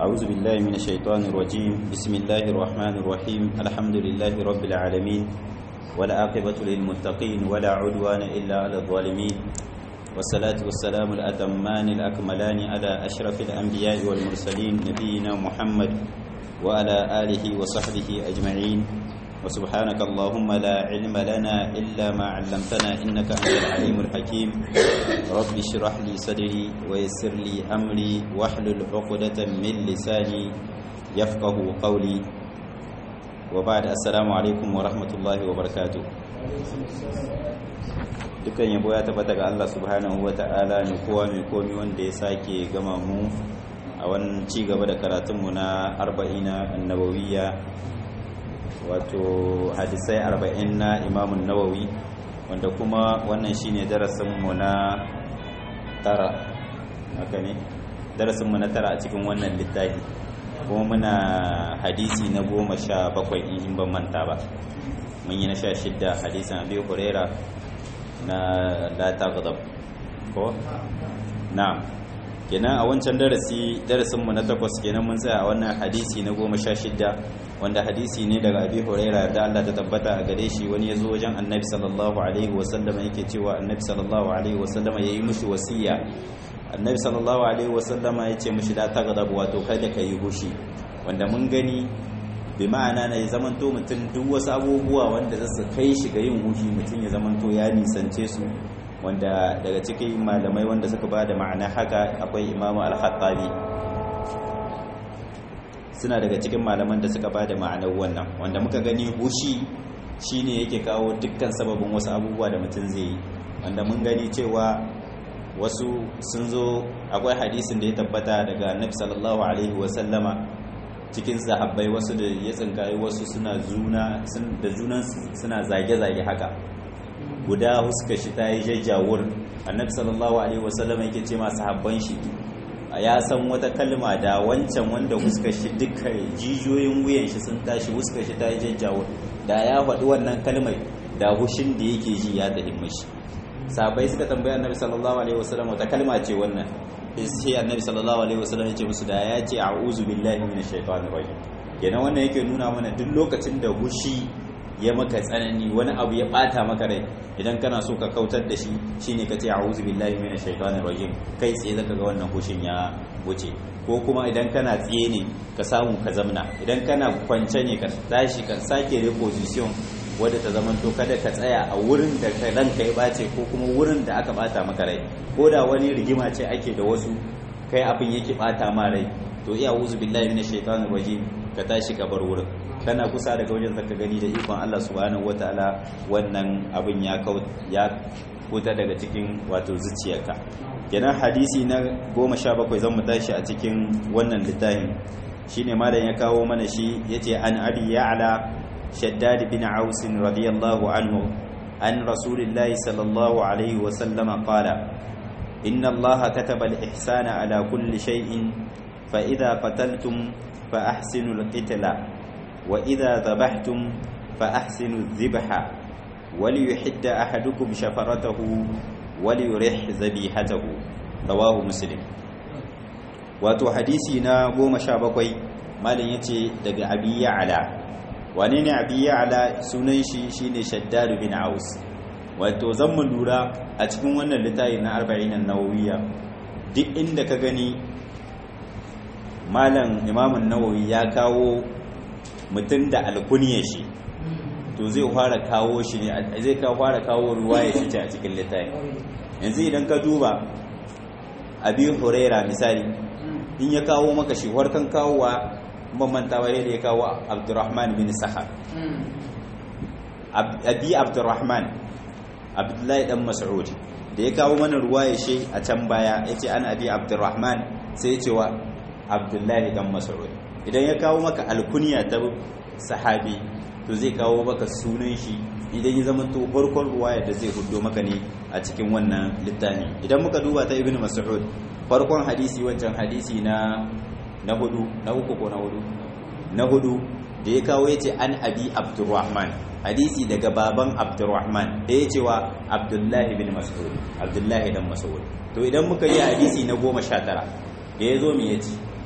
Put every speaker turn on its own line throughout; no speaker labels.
أعوذ بالله من الشيطان الرجيم بسم الله الرحمن الرحيم الحمد لله رب العالمين ولا عاقبة للمتقين ولا عدوان إلا على الظالمين والصلاة والسلام الأتمان الأكملان على أشرف الأنبياء والمرسلين نبينا محمد وعلى آله وصحبه أجمعين وسبحانك اللهم لا علم لنا إلا ما علمتنا إنك أنت العليم الحكيم رب اشرح لي صدري ويسر لي أمري واحلل عقدة من لساني يفقه قولي وبعد السلام عليكم ورحمة الله وبركاته dukan yabo ya tabbata ga Allah subhanahu wata'ala ne kowa mai komi wanda ya sake gama mu a wannan ci gaba da karatunmu na arba'ina annabawiyya wato hadisai arba'in na imamun nawawi wanda kuma wannan shine darasinmu na tara haka ne darasinmu na tara a cikin wannan littafi kuma muna hadisi na goma sha bakwai in ban manta ba mun yi na sha shidda hadisin abi huraira na la taghdab ko na'am kenan a wancan darasi darasin mu na takwas kenan mun tsaya a wannan hadisi na goma sha shidda wanda hadisi ne daga abi huraira da Allah ta tabbata a gare shi wani ya zo wajen annabi sallallahu alaihi wasallam yake cewa annabi sallallahu alaihi wasallam ya yi mushi wasiya annabi sallallahu alaihi wasallam ya ce mushi la taghdab wato kada ka yi hushi wanda mun gani bi ma'ana na ya zamanto mutum duk wasu abubuwa wanda za su kai shi ga yin hushi mutum ya zamanto ya nisance su wanda daga cikin malamai wanda suka ba da ma'ana haka akwai imamu al-khattabi suna daga cikin malaman da suka ba da ma'anar wannan wanda muka gani hushi shine yake kawo dukkan sababin wasu abubuwa da mutum zai yi wanda mun gani cewa wasu sun zo akwai hadisin da ya tabbata daga annabi sallallahu alaihi wasallama cikin sahabbai wasu da ya tsinkayi wasu suna zuna da junan suna zage-zage haka guda huska shi ta yi jajjawur annabi sallallahu alaihi wasallam yake ce masu habban shi ya san wata kalma da wancan wanda huska shi duka jijiyoyin wuyan shi sun tashi huska shi ta yi jajjawur da ya faɗi wannan kalmai da hushin da yake ji ya tafi mashi sahabbai suka tambaya annabi sallallahu alaihi wasallam wata kalma ce wannan sai annabi sallallahu alaihi wasallam ya ce musu da ya ce a'udhu billahi minash shaitanir rajim kenan wannan yake nuna mana duk lokacin da hushi ya maka tsanani wani abu ya bata maka rai idan kana so ka kautar da shi shine ka ce a'udhu billahi minash shaitanir rajim kai tsaye zaka ga wannan hushin ya wuce ko kuma idan kana tsaye ne ka samu ka zamna idan kana kwance ne ka tashi ka sake reposition wadda ta zaman to kada ka tsaya a wurin da ka ranka ya bace ko kuma wurin da aka bata maka rai ko da wani rigima ce ake da wasu kai abin yake bata ma rai to iya wuzu billahi minash shaitanir rajim ka tashi ka bar wurin kana kusa daga wajen zaka gani da ikon Allah subhanahu wataala wannan abin ya ya kuta daga cikin wato zuciyarka kenan hadisi na 17 zan mu tashi a cikin wannan littafin shine malam ya kawo mana shi yace an abi ya'la شداد بن عوس رضي الله عنه عن رسول الله صلى الله عليه وسلم قال إن الله كتب الإحسان على كل شيء فإذا قتلتم فأحسنوا القتل وإذا ذبحتم فأحسنوا الذبح وليحد أحدكم شفرته وليرح ذبيحته رواه مسلم wato hadisi na goma sha bakwai malin ya ce daga abi ya'ala wane ne abi ya'ala sunan shi shine shaddadu bin aus wato zan mu lura a cikin wannan littafi na 40 an-nawawiyya duk inda ka gani malam imamun nawawi ya kawo mutum da alkuniyar shi to zai fara kawo shi ne zai ka fara kawo ruwaya shi a cikin littafi yanzu idan ka duba abi huraira misali in ya kawo maka shi warkan kawowa mamantawa da ya kawo abdurrahman bin sahar abi abdurrahman abdullahi dan mas'ud da ya kawo mana ruwa ya she a can baya ya ce an abi abdurrahman sai ya ce wa abdullahi dan mas'ud idan ya kawo maka alkuniya ta sahabi to zai kawo maka sunan shi idan ya zama to farkon ruwaya da zai hudo maka ne a cikin wannan littafi idan muka duba ta ibnu mas'ud farkon hadisi wancan hadisi na na hudu na uku ko na hudu na hudu da ya kawo ya ce an abi abdurrahman hadisi daga baban abdurrahman da ya cewa abdullahi bin mas'ud abdullahi dan mas'ud to idan muka yi hadisi na goma sha tara da ya zo mu ya ce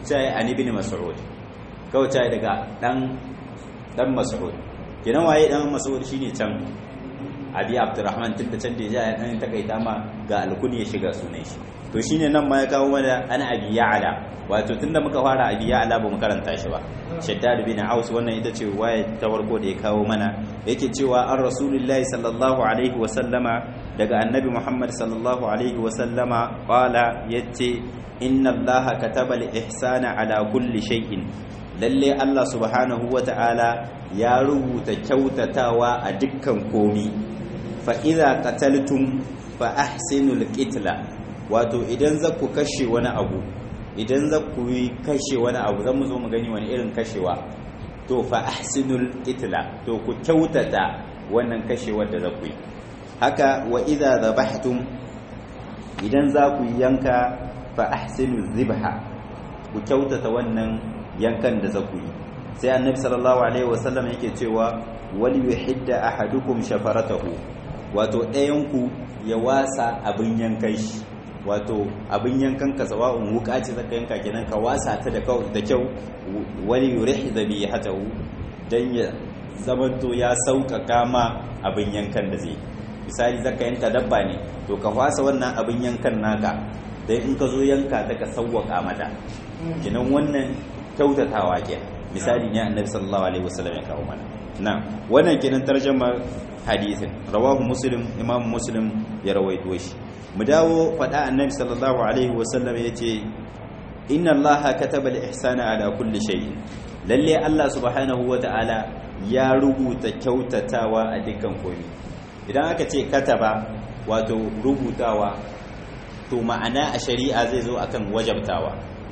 sai an ibn mas'ud kawai sai daga dan dan mas'ud kenan waye dan mas'ud shine can abi abdurrahman tun da can da ya dan takaita ma ga alkuni ya shiga sunan shi to shine nan ma ya kawo mana ana abi ya'la wato tunda muka fara abi ya'la ba mu karanta shi ba shaddad bin aus wannan ita ce waye ta farko da ya kawo mana yake cewa an rasulullahi sallallahu alaihi wa sallama daga annabi muhammad sallallahu alaihi wa sallama qala yace inna allaha kataba al-ihsana ala kulli shay'in lalle allah subhanahu wa ta'ala ya rubuta kyautatawa a dukkan komi fa idza qataltum fa ahsinul qitla wato idan za ku kashe wani abu idan za ku yi kashe wani abu zan mu zo mu gani wani irin kashewa to fa ahsinul itla to ku kyautata wannan kashewar da za ku yi haka wa idza dhabhtum idan za ku yanka fa ahsinul zibha ku kyautata wannan yankan da za ku yi sai annabi sallallahu alaihi wasallam yake cewa wal yuhidda ahadukum shafaratahu wato ɗayan ku ya wasa abin yankan shi wato abin yankan ka sawa'un wuka ce zaka yanka kenan ka wasa ta da da kyau wani yurih dhabihatahu dan ya zamanto ya sauƙaƙa ma abin yankan da zai misali zaka yanka dabba ne to ka wasa wannan abin yankan naka dan in ka zo yanka ta ka sauƙaƙa mata kenan wannan kyautatawa ke misali ne annabi sallallahu alaihi wasallam ya kawo mana na wannan kenan tarjama hadisin rawahu muslim imam muslim ya rawaito shi mu dawo faɗa annabi sallallahu alaihi wasallam ya ce inna allaha kataba al-ihsana ala kulli shay'in lalle Allah subhanahu wata'ala ya rubuta kyautatawa a dukkan komai idan aka ce kataba wato rubutawa to ma'ana a shari'a zai zo akan wajabtawa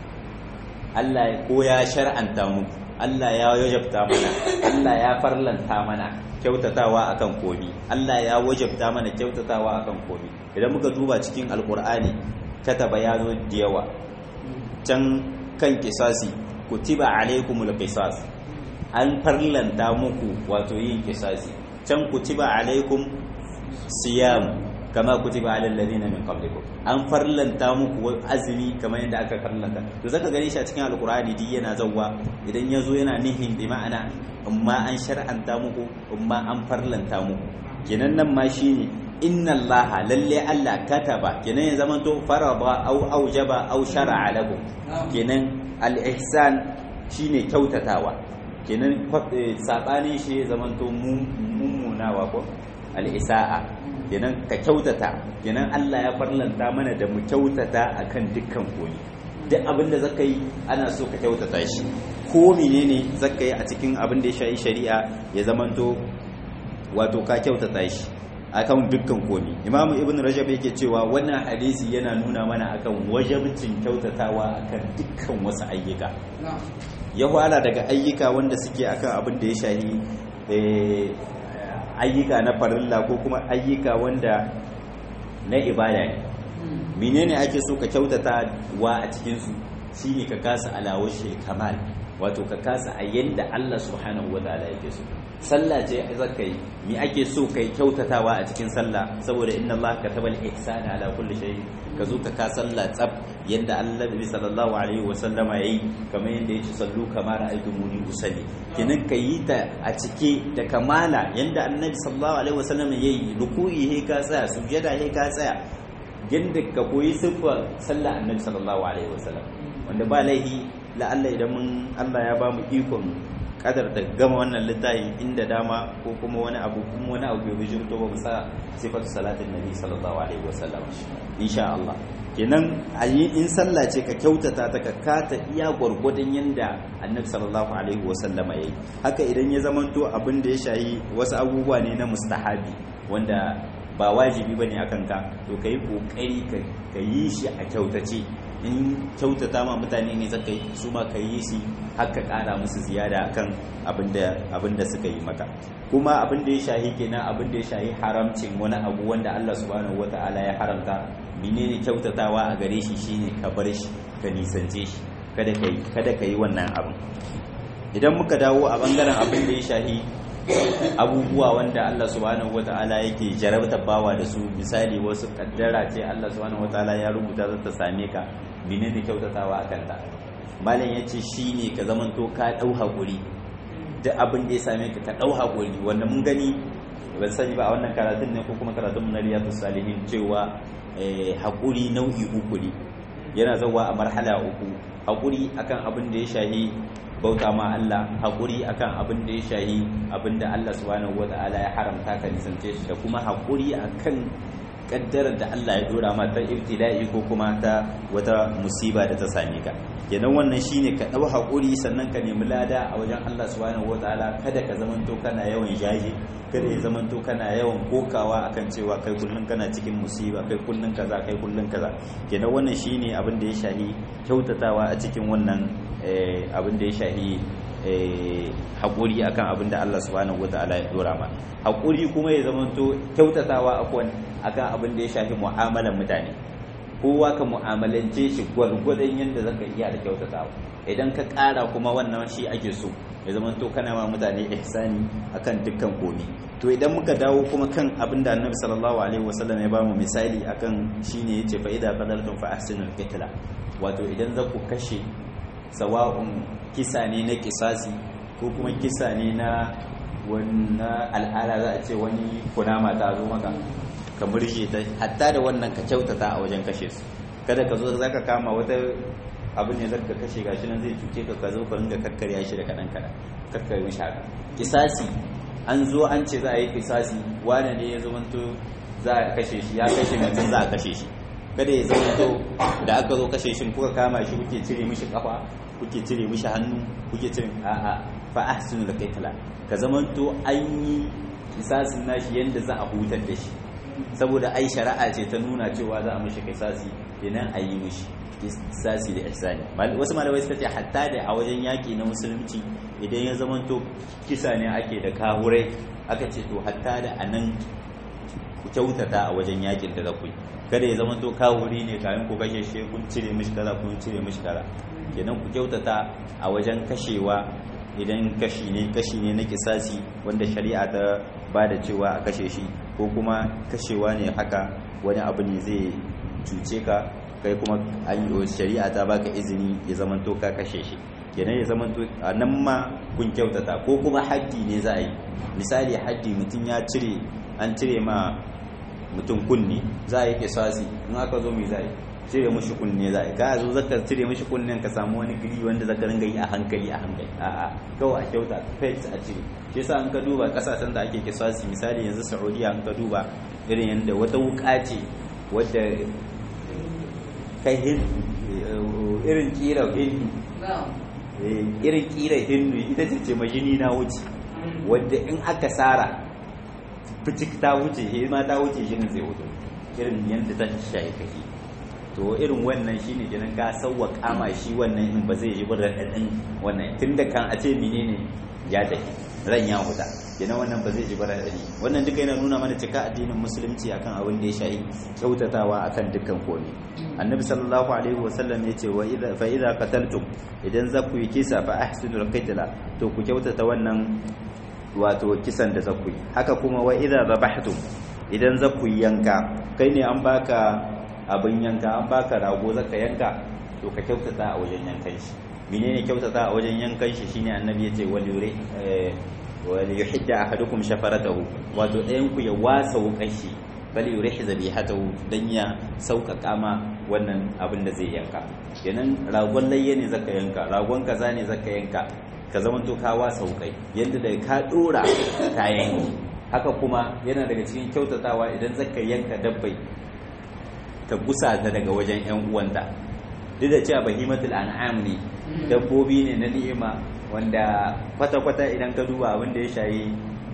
Allah ko ya shar'anta mu Allah ya wajabta mana Allah ya farlanta mana kyautatawa akan komi Allah ya wajabta mana kyautatawa akan komi idan muka duba cikin alkur'ani kataba ya zo da yawa can kan kisasi kutiba alaikumul qisas an farlanta muku wato yin kisasi can kutiba alaikum siyam kama kutiba alal ladina min qablikum an farlanta muku azumi kamar yadda aka farlanta to zaka gani shi a cikin alkur'ani di yana zawwa idan yazo yana nihin bi ma'ana amma an shar'anta muku amma an farlanta muku kenan nan ma shine inna allaha lalle allah kataba kenan ya zama to faraba au aujaba au shar'a lakum kenan al-ihsan shine kyautatawa kenan sabanin shi ya zama to mummunawa ko al-isa'a kenan ka kyautata kenan Allah ya farlanta mana da mu kyautata akan dukkan koyi duk abin da zaka yi ana so ka kyautata shi ko menene zaka yi a cikin abin da ya shayi shari'a ya zamanto wato ka kyautata shi akan dukkan komi imam ibn rajab yake cewa wannan hadisi yana nuna mana akan wajabcin kyautatawa akan dukkan wasu ayyuka ya fara daga ayyuka wanda suke akan abin da ya shahi ayyuka na farilla ko kuma ayyuka wanda na ibada ne menene ake so ka kyautata wa a cikinsu shine ka kasa alawashi kamal wato ka kasa a yanda Allah subhanahu wa ta'ala yake so sallah ce zaka yi me ake so kai kyautatawa a cikin sallah saboda inna Allah kataba al-ihsana ala kulli shay ka zo ka ka sallah tsab yanda Allah bi sallallahu alaihi wa sallama yayi kamar yanda yake sallu kamar ra'aytumuni usalli kinan ka yi ta a cike da kamala yanda annabi sallallahu alaihi wa sallama yayi ruku'i he ka tsaya sujada he ka tsaya yanda ka koyi siffar sallah annabi sallallahu alaihi wa sallam wanda ba laihi la'alla idan mun Allah ya ba mu ikon kadar da gama wannan littafi inda dama ko kuma wani abu kuma wani abu bai bijirto ba musa sifatu salatin nabi sallallahu alaihi wasallam insha Allah kenan ayi in sallah ce ka kyautata ta ka kata iya gwargwadon yanda annabi sallallahu alaihi wasallam yayi haka idan ya zamanto abin da ya shayi wasu abubuwa ne na mustahabi wanda ba wajibi bane akan ka to kai kokari ka yi shi a kyautace in kyautata ma mutane ne zaka yi su ma ka yi shi haka kara musu ziyada akan abin da suka yi maka kuma abin da ya shahi kenan abin da ya shahi haramcin wani abu wanda Allah subhanahu wataala ya haramta menene kyautatawa a gare shi shine ka bar shi ka nisance shi kada ka yi kada ka yi wannan abin idan muka dawo a bangaren abin da ya shahi abubuwa wanda Allah subhanahu wataala yake jarabta bawa da su misali wasu kaddara ce Allah subhanahu wataala ya rubuta za ta same ka menene kyautatawa akan ta malam yace shine ka zamanto ka dau hakuri duk abin da ya same ka ka dau hakuri wanda mun gani ban sani ba a wannan karatun ne ko kuma karatun na riyadus salihin cewa hakuri nau'i uku ne yana zawa a marhala uku hakuri akan abin da ya shahi bauta ma Allah hakuri akan abin da ya shahi abin da Allah subhanahu wata'ala ya haramta ka nisance shi da kuma hakuri akan kaddarar da Allah ya dora ma ta ibtila'i ko kuma ta wata musiba da ta same ka kenan wannan shine ka dau hakuri sannan ka nemi lada a wajen Allah subhanahu wataala kada ka zamanto kana yawan jaji kada ya zamanto kana yawan kokawa akan cewa kai kullun kana cikin musiba kai kullun kaza kai kullun kaza kenan wannan shine abin da ya shahi kyautatawa a cikin wannan abin da ya shahi haƙuri akan abin da Allah subhanahu wataala ya dora ma haƙuri kuma ya zamanto kyautatawa akan abin da ya shafi mu'amalar mutane kowa ka mu'amalance shi gwargwadon yadda zaka iya da kyautatawa idan ka ƙara kuma wannan shi ake so ya zamanto kana ma mutane ihsani akan dukkan komi to idan muka dawo kuma kan abin da annabi sallallahu alaihi wasallam ya bamu misali akan shine yace fa idza qadartum fa ahsinul qitla wato idan za ku kashe sawa'un kisa ne na kisasi ko kuma kisa ne na wannan al'ada za a ce wani kunama ta zo maka ka murje ta hatta da wannan ka kyautata a wajen kashe su kada ka zo za ka kama wata abin ne zaka kashe gashi nan zai cuce ka ka zo ka ringa kakkarya shi da kaɗan kaɗan kakkarya shi haka kisasi an zo an ce za a yi kisasi wane ne ya zamanto za a kashe shi ya kashe mutum za a kashe shi kada ya zamanto da aka zo kashe shi kuka kama shi kuke cire mishi kafa kuke cire mishi hannu kuke cire a'a fa ahsinu da kaitala ka zamanto an yi kisasin nashi yanda za a hutar da shi saboda ai shari'a ce ta nuna cewa za a mishi kisasi kenan a yi mishi kisasi da ihsani wasu malamai suka ce hatta da a wajen yaki na musulunci idan ya zamanto kisa ne ake da kahurai aka ce to hatta da anan ku kyautata a wajen yakin da za ku yi kada ya zama to kawuri ne kayan ku kashe shi kun cire mishi kaza kun cire mishi kaza kenan ku kyautata a wajen kashewa idan kashi ne kashi ne na kisasi wanda shari'a ta ba da cewa a kashe shi ko kuma kashewa ne haka wani abu ne zai cuce ka kai kuma shari'a ta baka izini ya zama to ka kashe shi kenan ya zama to a nan ma kun kyautata ko kuma haddi ne za a yi misali haddi mutum ya cire an cire ma mutum kunne za a yi kisasi in aka zo mai za a yi cire mashi kunne za a yi ka zo zaka cire mashi kunnen ka samu wani gili wanda zaka ringa yi a hankali a hankali a'a kawai a kyauta kai a cire shi yasa an ka duba kasashen da ake kisasi misali yanzu saudiya an ka duba irin yadda wata wuka ce wadda kai irin kira hindu irin kira hindu ita ce ce majini na wuce wadda in aka sara fitik ta wuce he ma ta wuce shi ne zai wuce irin yadda ta shaye kake to irin wannan shine kenan ka sauwa kama shi wannan in ba zai yi ba raɗaɗin wannan tunda kan a ce menene ya tafi ran ya huta kenan wannan ba zai ji ba raɗaɗi wannan duka yana nuna mana cika addinin musulunci akan abin da ya shayi kyautatawa akan dukkan komai annabi sallallahu alaihi wasallam ya ce wa idza fa idza qataltum idan za ku yi kisa fa ahsinul qitla to ku kyautata wannan wato kisan da za ku yi haka kuma wa idza zabahtum idan za ku yi yanka kai ne an baka abin yanka an baka rago zaka yanka to ka kyautata a wajen yankan shi menene kyautata a wajen yankan shi shine annabi yace wal yure wal yuhidda ahadukum shafaratahu wato ɗayan ku ya wasa wukashi bal yurih zabihatahu dan ya sauƙaƙa ma wannan abin da zai yanka kenan ragon layye ne zaka yanka ragon kaza ne zaka yanka ka zamanto ka wasa wukai yadda da ka dora ka yanki haka kuma yana daga cikin kyautatawa idan zaka yanka dabbai ka gusa ta daga wajen yan uwanta duk da cewa bahimatul an'am ne dabbobi ne na ni'ima wanda kwata-kwata idan ka duba abin da ya shayi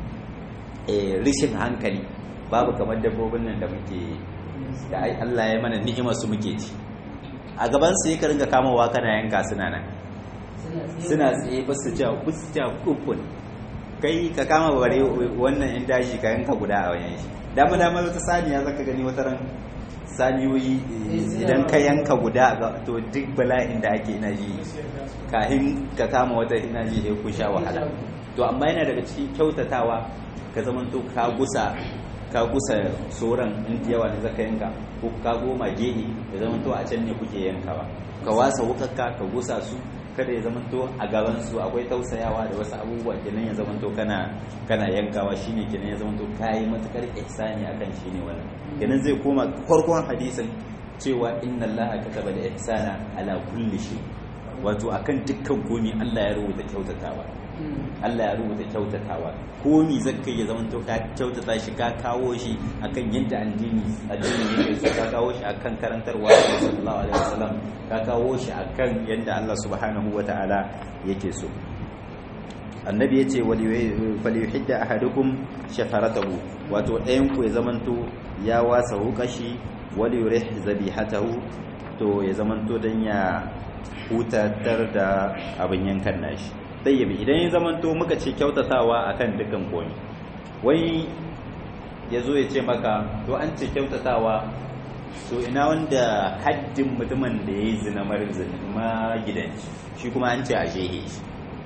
rishin hankali babu kamar dabbobin nan da muke da Allah ya mana ni'imar su muke ci a gaban su ka ringa kamawa kana yanka suna nan suna tsaye ba su ja kusa kufun kai ka kama bare wannan in daji ka yanka guda a wayan shi dama dama wata saniya zaka gani wata ran saniyoyi idan ka yanka guda to duk bala'in da ake ina ji kahin ka kama wata ina ji sai ku sha wahala to amma yana daga cikin kyautatawa ka zaman to ka gusa ka kusa soran in yawa ne zaka yanka ko ka goma gehe ya zama to a can ne kuke yankawa ka wasa wukakka ka gusa su kada ya zama to a gaban su akwai tausayawa da wasu abubuwa kenan ya zama to kana kana yankawa shine kenan ya zama to kai matukar ihsani akan shine wannan kenan zai koma farkon hadisin cewa inna allaha kataba da ihsana ala kulli shay wato akan dukkan komi Allah ya rubuta kyautatawa Allah ya rubuta kyautatawa komi zakka ya zama to ka kyautata shi ka kawo shi akan yadda addini addini yake so ka kawo shi akan karantarwa sallallahu alaihi wasallam ka kawo shi akan yadda Allah subhanahu wataala yake so annabi yace wali yuhidda ahadukum shafaratahu wato ɗayan ku ya zamanto ya wasa hukashi wali yurih zabihatahu to ya zamanto dan ya hutatar da abin yankan nashi ɗayyabi idan ya zamanto muka ce kyautatawa akan dukkan komi wani ya zo ya ce maka to an ce kyautatawa to ina wanda haddin mutumin da ya yi zina marin zina magidanci shi kuma an ce a jehe shi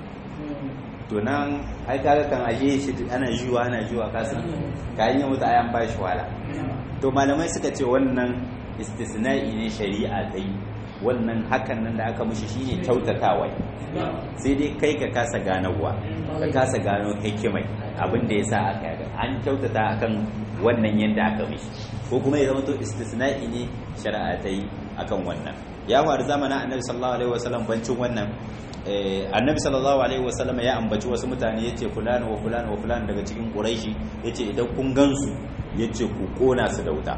to nan ai kaga kan aje shi ana juwa ana juwa kasan kayan yin wuta ayan ba shi wala to malamai suka ce wannan istisna'i ne shari'a ta yi wannan hakan nan da aka mushi shine kyautatawa sai dai kai ka kasa ganowa ka kasa gano hikimai abin da yasa aka yi an kyautata akan wannan yanda aka mishi ko kuma ya zama to istisna'i ne shari'a ta yi akan wannan ya faru zamanin annabi sallallahu alaihi wasallam bancin wannan annabi sallallahu alaihi wasallam ya ambaci wasu mutane yace fulani wa fulani wa fulani daga cikin quraishi yace idan kun gansu yace ku kona su da wuta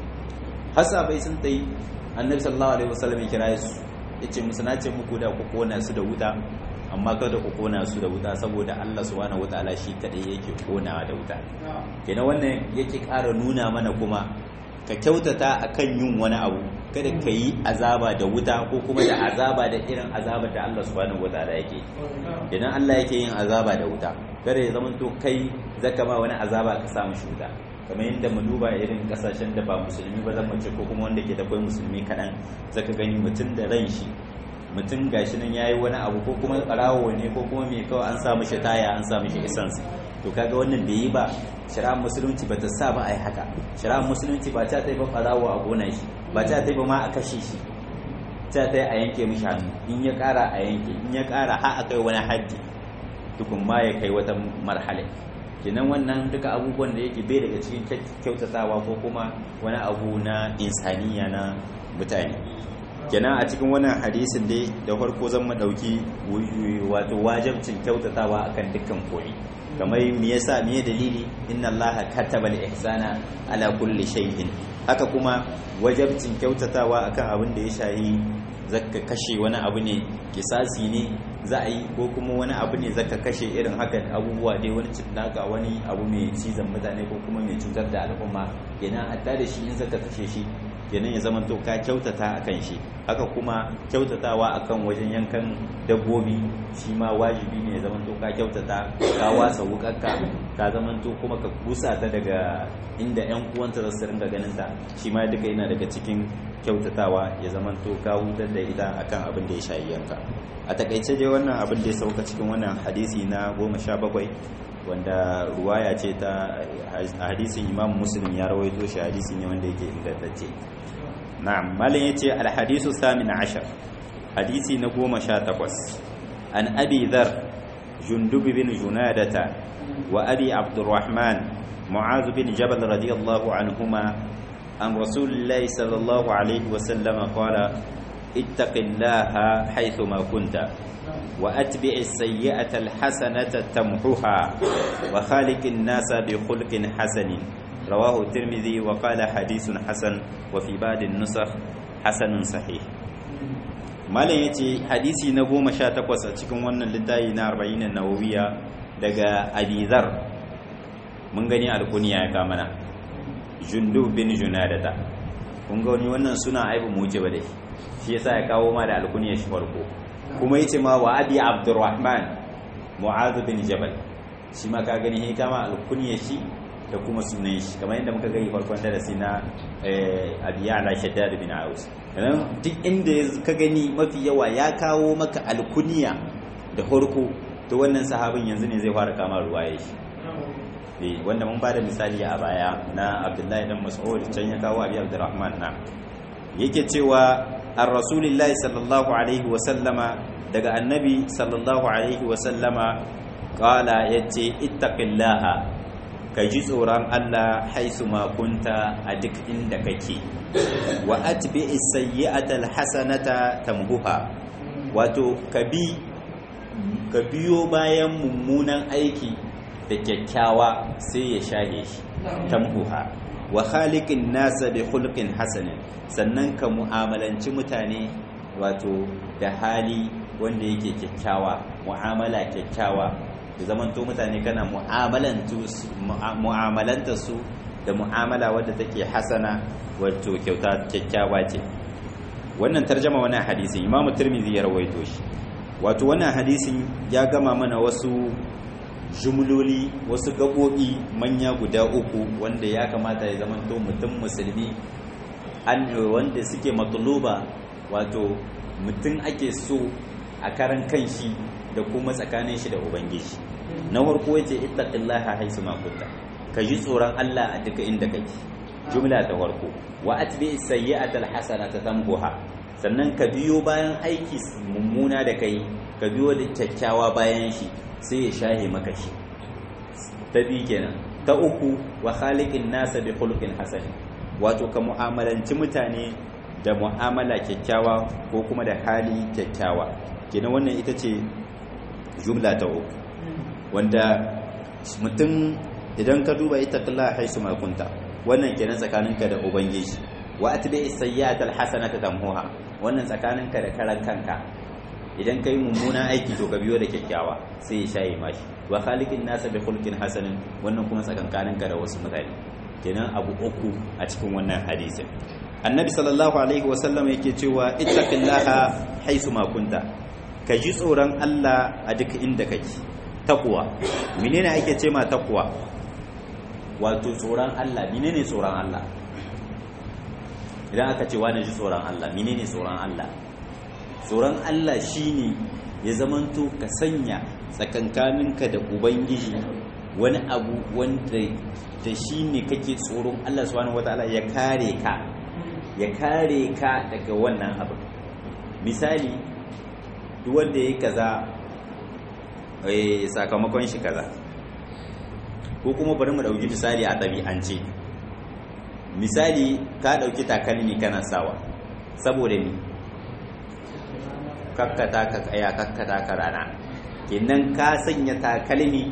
hasabai sun tayi annabi sallallahu alaihi wasallam ya kira su yace musu na ce muku da ku kona su da wuta amma kada ku kona su da wuta saboda Allah subhanahu wataala shi kadai yake konawa da wuta kenan wannan yake ƙara nuna mana kuma ka kyautata akan yin wani abu kada ka yi azaba da wuta ko kuma da azaba da irin azabar da Allah subhanahu wataala yake idan Allah yake yin azaba da wuta kada ya zama to kai zaka ma wani azaba ka samu shi wuta kamar yadda mu duba irin kasashen da ba musulmi ba zan ce ko kuma wanda ke da kwai musulmi kaɗan zaka gani mutum da ran shi mutum gashi nan yayi wani abu ko kuma ƙarawo ne ko kuma mai kawai an sa mishi taya an sa mishi essence to kaga wannan bai yi ba shari'ar musulunci ba ta sa ba a yi haka shari'ar musulunci ba ta ta yi ba ɓarawo a gonar shi ba ta ta yi ba ma a kashe shi ta ta yi a yanke mishi hannu in ya ƙara a yanke in ya ƙara har a kai wani haddi tukun ma ya kai wata marhala kenan wannan duka abubuwan da yake bai daga cikin kyautatawa ko kuma wani abu na insaniya na mutane kenan a cikin wannan hadisin dai da farko zan mu dauki wato wajibcin kyautatawa akan dukkan koyi kamar me yasa me dalili inna allaha kataba al-ihsana ala kulli shay'in haka kuma wajibcin kyautatawa akan abin da ya shayi zaka kashe wani abu ne kisasi ne za a yi ko kuma wani abu ne zaka kashe irin hakan abubuwa dai wani cinnaka wani abu mai cizon mutane ko kuma mai cutar da al'umma kenan hatta da shi in zaka kashe shi kenan ya zama to ka kyautata akan shi haka kuma kyautatawa akan wajen yankan dabbobi shi ma wajibi ne ya zama to ka kyautata ka wasa wukarka ka zama to kuma ka kusa ta daga inda yan uwanta za su ringa ganin ta shi ma duka yana daga cikin kyautatawa ya zama to ka hutar da ita akan abin da ya shayi yanka a takaice dai wannan abin da ya sauka cikin wannan hadisi na goma sha bakwai wanda ruwaya ce ta hadisin imam muslim ya rawaito shi hadisi ne wanda yake ingantacce na'am malin yace alhadisu samin ashar hadisi na goma sha takwas an abi dhar jundub bin junadata wa abi abdurrahman mu'az bin jabal radiyallahu anhuma an rasulillahi sallallahu alaihi wa sallama qala ittaqillaha haythuma kunta وأتبع السيئة الحسنة تمحها وخالق الناس بخلق حسن رواه الترمذي وقال حديث حسن وفي بعض النسخ حسن صحيح malam ya ce hadisi na goma sha takwas a cikin wannan littafi na arba'in nawawiya daga abizar mun gani alkuniya ya kamana jundu bin junadata kun ga wani wannan suna aibu mu wuce ba dai shi yasa ya kawo ma da alkuniya shi farko kuma yace ma wa abi abdurrahman mu'adh bin jabal shi ma ka gani he kama alkunya shi da kuma sunan shi kamar yadda muka gani farkon darasi na abi ya'la shaddad bin aus dan duk inda ka gani mafi yawa ya kawo maka alkunya da farko to wannan sahabin yanzu ne zai fara kama ruwaye shi eh wanda mun bada misali a baya na Abdullahi dan Mas'ud can ya kawo Abi Abdurrahman na yake cewa ar-rasulillahi sallallahu alaihi wa sallama daga annabi sallallahu alaihi wa sallama qala yace ittaqillaha ka ji tsoron Allah haisu makunta a duk inda kake wa atbi as-sayyi'ata al-hasanata tamhuha wato ka bi ka biyo bayan mummunan aiki da kyakkyawa sai ya shahe shi tamhuha wa khaliqin nasa bi khuluqin hasanin sannan ka mu'amalanci mutane wato da hali wanda yake kyakkyawa mu'amala kyakkyawa da zamanto mutane kana mu'amalanta su da mu'amala wadda take hasana wato kyauta kyakkyawa ce wannan tarjama wannan hadisin imamu tirmidhi ya rawaito shi wato wannan hadisin ya gama mana wasu jumloli wasu gaɓoɓi manya guda uku wanda ya kamata ya zamanto mutum musulmi wanda suke matuluba wato mutum ake so a karan kanshi da kuma tsakanin shi da ubangiji na farko yace ittaqillaha haisu ma kunta ka ji tsoron Allah a duka inda kake jumla ta farko wa atbi sayyi'atal hasanata tambuha sannan ka biyo bayan aiki mummuna da kai ka biyo da kyakkyawa bayan shi sai ya shahe maka shi ta biyu kenan ta uku wa khaliqin nasa bi khuluqin hasan wato ka mu'amalanci mutane da mu'amala kyakkyawa ko kuma da hali kyakkyawa kenan wannan ita ce jumla ta uku wanda mutum idan ka duba ita kalla haisu makunta wannan kenan tsakaninka da ubangiji wa atbi sayyi'at alhasanata tamhuha wannan tsakaninka da karan kanka idan kai mummunan aiki to ka biyo da kyakkyawa sai ya shaye mashi wa khaliqin nasa bi khulqin hasanin wannan kuma tsakankaninka da wasu mutane kenan abu uku a cikin wannan hadisin annabi sallallahu alaihi wasallam yake cewa ittaqillaha haisu ma kunta ka ji tsoron Allah a duk inda kake takwa menene ake ce ma takwa wato tsoron Allah menene tsoron Allah idan aka ce wani ji tsoron Allah menene tsoron Allah tsoron Allah shine ya zamanto ka sanya tsakankaninka da ubangiji wani abu wanda da shi ne kake tsoron Allah subhanahu wataala ya kare ka ya kare ka daga wannan abu misali duk wanda ya yi kaza sakamakon shi kaza ko kuma bari mu dauki misali a ɗabi'ance misali ka dauki takalmi kana sawa saboda ni kakkata ka kaya kakkata ka rana kenan ka sanya takalmi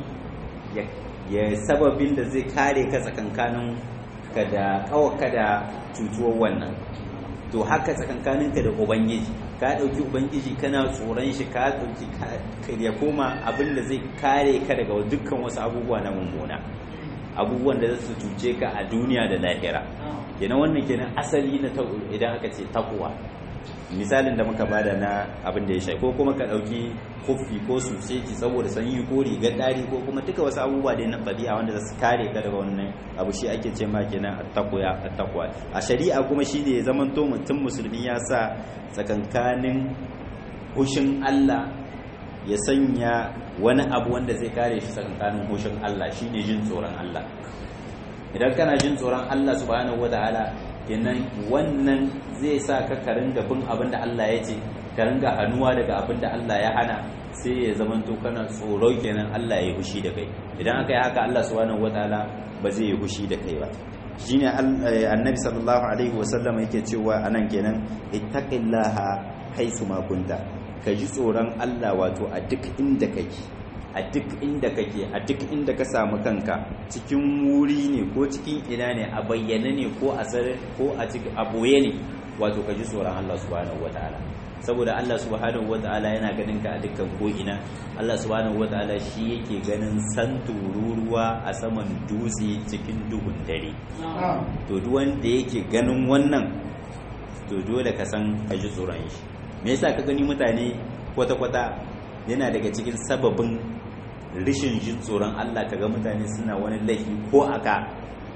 ya sababin da zai kare ka tsakankanin ka da kawaka da cutuwar wannan to haka tsakankaninka da ubangiji ka ɗauki ubangiji kana tsoron shi ka ɗauki ya koma abin da zai kare ka daga dukkan wasu abubuwa na mummuna abubuwan da za su cuce ka a duniya da lahira kenan wannan kenan asali na idan aka ce takuwa misalin da muka bada na abin da ya shai ko kuma ka ɗauki kofi ko suseki saboda sanyi ko rigar ɗari ko kuma duka wasu abubuwa da na ɗabi'a wanda za su kare ka daga wannan abu shi ake ce ma kenan attaquya attaqwa a shari'a kuma shi ne zaman to mutum musulmi ya sa tsakankanin hushin Allah ya sanya wani abu wanda zai kare shi tsakankanin hushin Allah shine jin tsoron Allah idan kana jin tsoron Allah subhanahu wataala kenan wannan zai sa ka ka ringa bin abin da Allah ya ce ka ringa hannuwa daga abin da Allah ya hana sai ya zama to kana tsoro kenan Allah ya yi hushi da kai idan aka yi haka Allah subhanahu wataala ba zai yi hushi da kai ba shine annabi sallallahu alaihi wasallam yake cewa anan kenan ittaqillaha haisu ma kunta ka ji tsoron Allah wato a duk inda kake a duk inda kake a duk inda ka samu kanka cikin wuri ne ko cikin ina ne a bayyane ne ko a sare ko a cikin a boye ne wato ka ji tsoron Allah subhanahu wataala saboda Allah subhanahu wataala yana ganin ka a dukkan ko ina Allah subhanahu wataala shi yake ganin san tururuwa a saman dutse cikin duhun dare to duk wanda yake ganin wannan to dole ka san ka ji tsoron shi me yasa ka gani mutane kwata-kwata yana daga cikin sababin rishin jin tsoron Allah kaga mutane suna wani laifi ko aka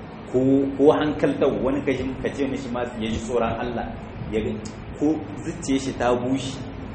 ko hankaltar wani kashin ka ce mishi ma ya ji tsoron Allah ya ko zuciye shi ta bushe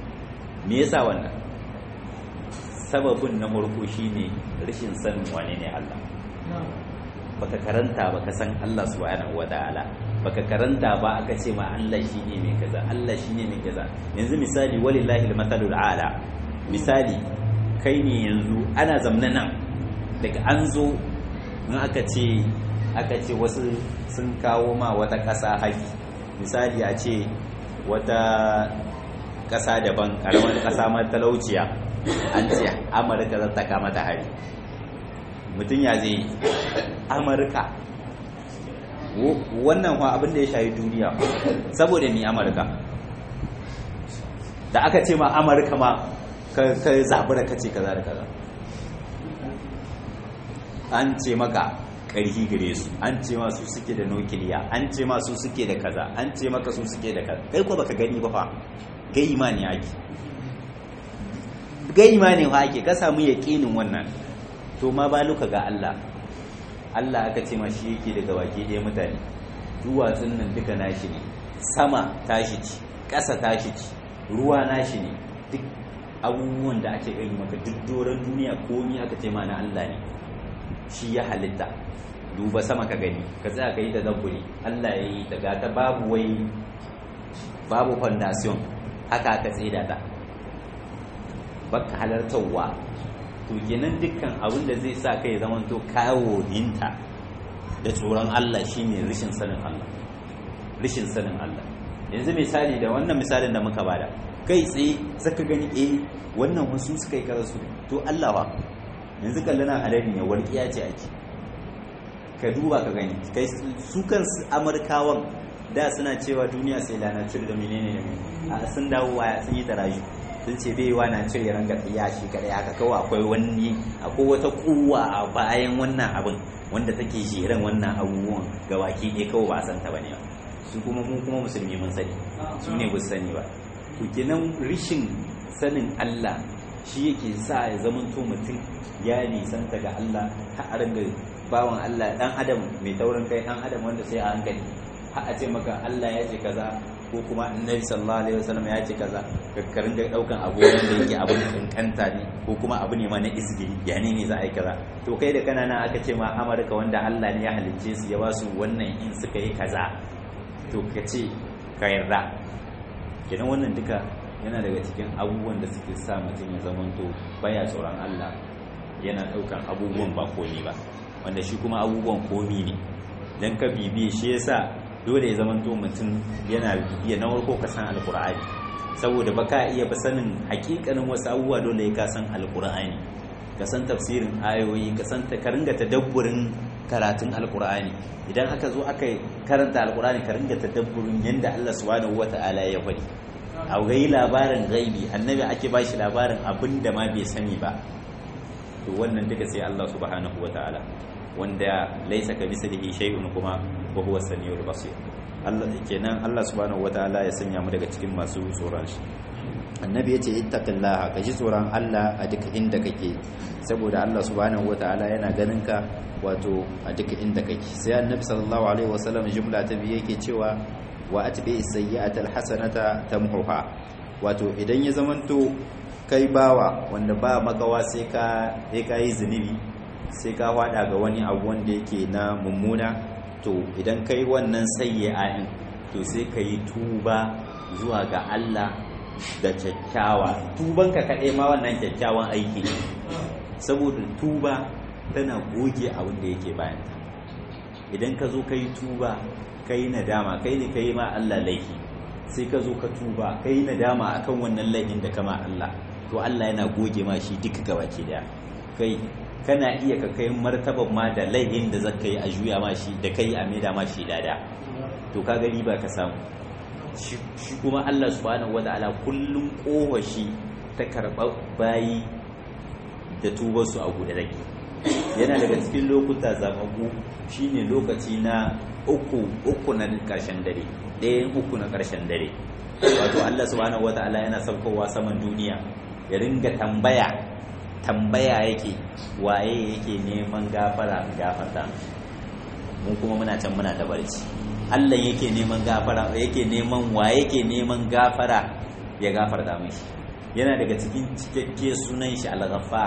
me yasa wannan sababin na farko shine rashin sanin wane ne Allah baka karanta baka san Allah subhanahu wataala baka karanta ba aka ce ma Allah shine mai kaza Allah shine mai kaza yanzu misali walillahi almathalul ala misali kai ne yanzu ana zamna nan daga an zo in aka ce aka ce wasu sun kawo ma wata ƙasa haƙi misali a ce wata ƙasa daban ƙaramar ƙasa matalauciya an ce amurka za ta kama ta hari mutum ya zai amurka wannan wa abin da ya shayi duniya saboda ni amurka da aka ce ma amurka ma ka zaɓi da kace kaza da kaza an ce maka ƙarfi gare su an ce ma su suke da nukiliya an ce ma su suke da kaza an ce maka su suke da kaza kai ko baka gani ba fa gai imani ake gai imani fa ake ka samu yaƙinin wannan to ma baluka ga Allah Allah aka ce ma shi yake daga baki ɗaya mutane duwatsun nan duka nashi ne sama tashi ci ƙasa tashi ci ruwa nashi ne duk abubuwan da ake gani maka duk doron duniya komi aka ce ma na Allah ne shi ya halitta duba sama ka gani ka tsaya ka yi ta zabburi Allah ya yi ta gata babu wai babu foundation haka aka tsida ta baka halartarwa to kenan dukkan abin da zai sa kai zaman to kawo dinta da tsoron Allah shine rishin sanin Allah rishin sanin Allah yanzu misali da wannan misalin da muka bada kai tsaye zaka gani eh wannan wasu suka yi karasu to Allah ba yanzu kallana halari ne walƙiya ce ake ka duba ka gani kai su kansu amurkawan da suna cewa duniya sai lana cire da menene da menene a sun dawo waya sun yi taraji sun ce bai wa na cire ranga tsiya shi kadai haka kawai akwai wani akwai wata kuwa a bayan wannan abin wanda take jiran wannan abubuwan ga baki ɗaya kawai ba a san ta bane ba su kuma mu kuma musulmi mun sani su ne ba su sani ba to kenan rishin sanin Allah shi yake sa ya zamanto mutum ya nisanta ga Allah har a ringa bawan Allah dan adam mai taurin kai dan adam wanda sai a hankali har a ce maka Allah ya ce kaza ko kuma annabi sallallahu alaihi wasallam ya ce kaza ka ringa daukan abu wanda yake abun kankanta ne ko kuma abu ne ma na izgi ya ne ne za a yi kaza to kai da kana nan aka ce ma Amurka wanda Allah ne ya halicce su ya ba su wannan in suka yi kaza to ka ce ka yarda kenan wannan duka yana daga cikin abubuwan da suke sa mutum ya zamanto baya tsoron Allah yana daukan abubuwan ba komi ba wanda shi kuma abubuwan komi ne dan ka bibiye shi yasa dole ya zamanto mutum yana bibiya na farko ka san alkur'ani saboda baka iya ba sanin hakikanin wasu abubuwa dole ya ka san alkur'ani ka san tafsirin ayoyi ka san ka ringa tadabburin karatun alkur'ani idan aka zo aka karanta alkur'ani ka ringa tadabburin yanda Allah subhanahu wata'ala ya faɗi a gai labarin gaibi annabi ake bashi labarin abin da ma bai sani ba to wannan duka sai Allah subhanahu wataala wanda laisa ka mislihi shay'un kuma wa huwa samiul basir Allah kenan Allah subhanahu wataala ya sanya mu daga cikin masu tsoron shi annabi yace ittaqillaha ka ji tsoron Allah a duk inda kake saboda Allah subhanahu wataala yana ganin ka wato a duk inda kake sai annabi sallallahu alaihi wasallam jumla ta biye yake cewa wa atbi sayyi'ata alhasanata tamhuha wato idan ya zamanto kai bawa wanda ba makawa sai ka sai ka yi zunubi sai ka fada ga wani abu wanda yake na mummuna to idan kai wannan sayyi'a din to sai ka yi tuba zuwa ga Allah da kyakkyawa tuban ka kaɗai ma wannan kyakkyawan aiki saboda tuba tana goge abin da yake bayan idan ka zo ka yi tuba ka yi nadama kai ne ka yi ma Allah laifi sai ka zo ka tuba ka yi nadama a kan wannan laifin da kama Allah to Allah yana goge ma shi duka gabaki daya kai kana iya ka kai martaban ma da laifin da zaka yi a juya ma shi da kai a maida ma shi lada to ka gani ba ka samu shi kuma Allah subhanahu wataala kullum kowa shi ta karɓar bayi da tubarsu a guda rage yana daga cikin lokuta zamagu shine lokaci na uku uku na karshen dare ɗayan uku na karshen dare wato Allah subhanahu wata'ala yana saukowa saman duniya ya ringa tambaya tambaya yake waye yake neman gafara gafarta mun kuma muna can muna da barci Allah yake neman gafara yake neman waye yake neman gafara ya gafarta mishi yana daga cikin cikakke sunan shi al-ghaffar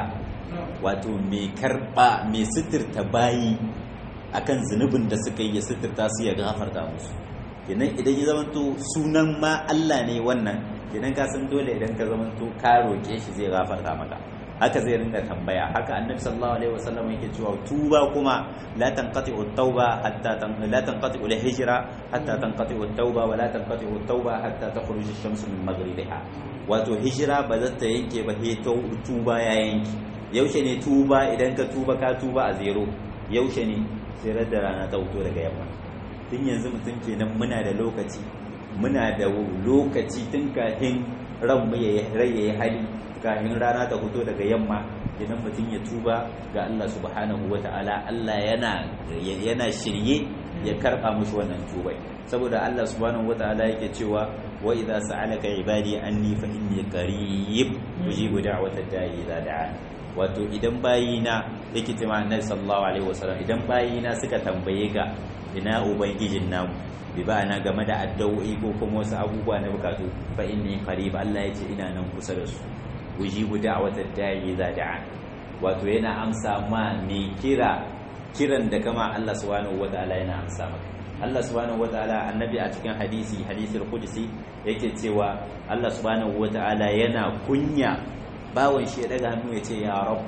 wato mai karba mai sitirta bayi akan zunubin da suka yi ya sitirta su ya gafarta musu kenan idan ya zamanto sunan ma Allah ne wannan kenan ka san dole idan ka zamanto ka roke shi zai gafarta maka haka zai ringa tambaya haka annabi sallallahu alaihi wasallam yake cewa tuba kuma la tanqati'u at-tauba hatta tan la tanqati'u al-hijra hatta tanqati'u at-tauba wa la tanqati'u at-tauba hatta takhruj ash-shamsu min maghribiha wato hijira ba za ta yanke ba he tuba ya yanke yaushe ne tuba idan ka tuba ka tuba a zero yaushe ne sai da rana ta fito daga yamma tun yanzu mutum kenan muna da lokaci muna da lokaci tun kafin ran mu ya rai hali kafin rana ta fito daga yamma idan mutum ya tuba ga Allah subhanahu wata'ala Allah yana yana shirye ya karba mushi wannan tubai saboda Allah subhanahu wata'ala yake cewa wa idza sa'alaka ibadi anni fa inni qarib ujibu da'watad da'i idza da'an wato idan bayina yake cewa annabi sallallahu alaihi wasallam idan bayina suka tambaye ka ina ubangijin namu bi ba'ana game da addu'o'i ko kuma wasu abubuwa na bukatu fa inni qarib Allah ya ce ina nan kusa da su ujibu da'watad da'i idza da'an wato yana amsa ma me kira kiran da kama Allah subhanahu wataala yana amsa maka Allah subhanahu wataala annabi a cikin hadisi hadisul qudsi yake cewa Allah subhanahu wataala yana kunya bawon shi ya daga hannu ya ce ya rab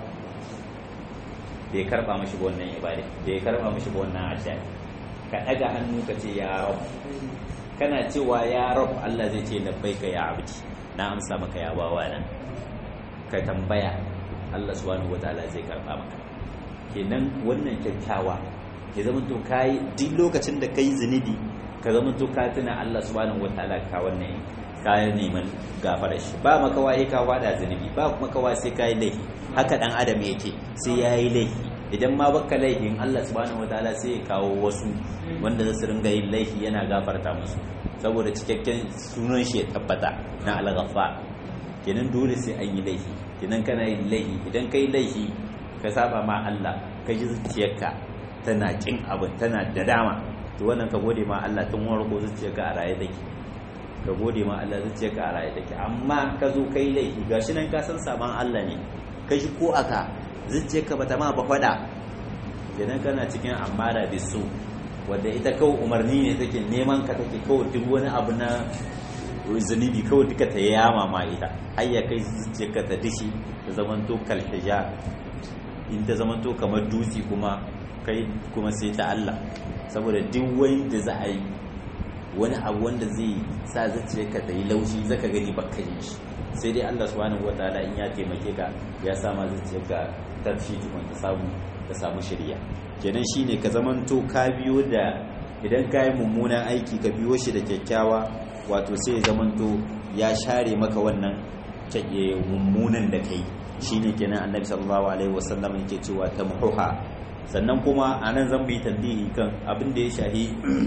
bai karba mashi ba wannan ibada bai karba mashi ba wannan addu'a ka daga hannu ka ce ya rab kana cewa ya rab Allah zai ce labbaika ya abdi na amsa maka ya bawa nan ka tambaya Allah subhanahu wataala zai karba maka kenan wannan kyakkyawa ya zama to kai duk lokacin da kai zunubi ka zama to ka tuna Allah subhanahu wataala ka wannan kayan neman gafara shi ba makawa ya kawo da zunubi ba makawa sai kayi laifi haka dan adam yake sai ya yi laifi idan ma baka laifin Allah subhanahu wataala sai ya kawo wasu wanda za su ringa yin laifi yana gafarta musu saboda cikakken sunan shi ya tabbata na al-ghaffar kenan dole sai an yi laifi kenan kana yin laifi idan kai laifi ka saba ma Allah ka ji zuciyarka tana kin abin tana da dama to wannan ka gode ma Allah tun warko zuciyarka a raye take ka gode ma Allah zai ce ka a raye take amma ka zo kai laifi gashi nan ka san saban Allah ne ka shi ko aka zai ka bata ma ba fada idan kana cikin amara bisu wanda ita kawai umarni ne take neman ka take kawai duk wani abu na zunubi kawai duka ta yama ma ita har ya kai zuciyarka ta dishi ta zamanto kalhija in ta zamanto kamar dutse kuma kai kuma sai ta Allah saboda duk wani da za a yi wani abu wanda zai sa zuciyarka ta yi laushi zaka gani baka yi shi sai dai Allah subhanahu wataala in ya taimake ka ya sama zuciyarka tarshi tukun ta samu ta samu shirya kenan shine ka zamanto ka biyo da idan ka yi mummunan aiki ka biyo shi da kyakkyawa wato sai ya zamanto ya share maka wannan mummunan da kai shine kenan annabi sallallahu alaihi wasallam yake cewa tamhuha sannan kuma anan zan bi tambihi kan abin da ya shahi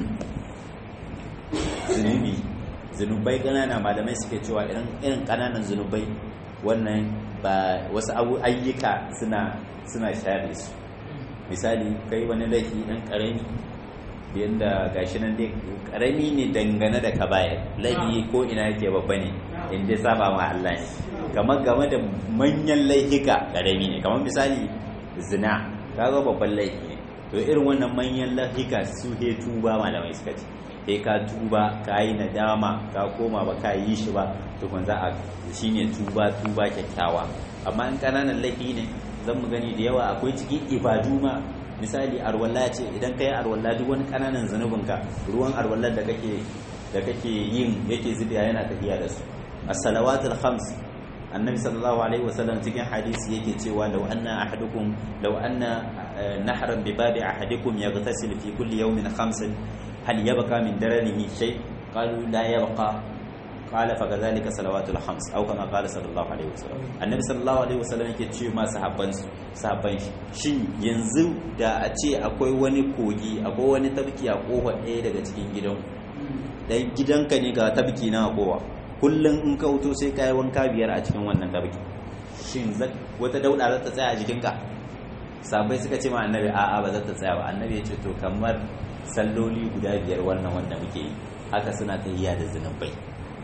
zunubi zunubai ƙanana malamai suke cewa irin ƙananan zunubai wannan ba wasu abu ayyuka suna suna share su misali kai wani laifi ɗan ƙarami yadda gashi nan dai ƙarami ne dangane da kabaya laifi ko ina yake babba ne in dai saba ma Allah ne kamar game da manyan laifika ƙarami ne kamar misali zina kaga babban laifi ne to irin wannan manyan laifika su he tuba malamai suka ce sai ka tuba ka yi nadama ka koma ba ka yi shi ba tukun za a shi ne tuba tuba kyakkyawa amma in ƙananan laifi ne zan mu gani da yawa akwai cikin ibadu ma misali arwalla ce idan ka yi arwalla duk wani ƙananan zanubinka ruwan arwallar da kake da kake yin yake zubiya yana tafiya da su as-salawatul khams annabi sallallahu alaihi wasallam cikin hadisi yake cewa law anna ahadukum law anna nahran bi babi ahadikum yaghtasil fi kulli yawmin khamsan hal yabqa min daranihi shay qalu la yabqa qala fa kadhalika salawatul khams aw kama qala sallallahu alaihi wasallam annabi sallallahu alaihi wasallam yake ce ma sahabban sahabban shin yanzu da a ce akwai wani kogi akwai wani tabki a kofa ɗaya daga cikin gidan dan gidanka ne ga tabki na kowa kullum in ka wuto sai ka yi wanka biyar a cikin wannan tabki shin wata dauda za ta tsaya a jikinka sabai suka ce ma annabi a'a ba za ta tsaya ba annabi ya ce to kamar salloli guda biyar wannan wanda muke yi haka suna tahiya da zunubai to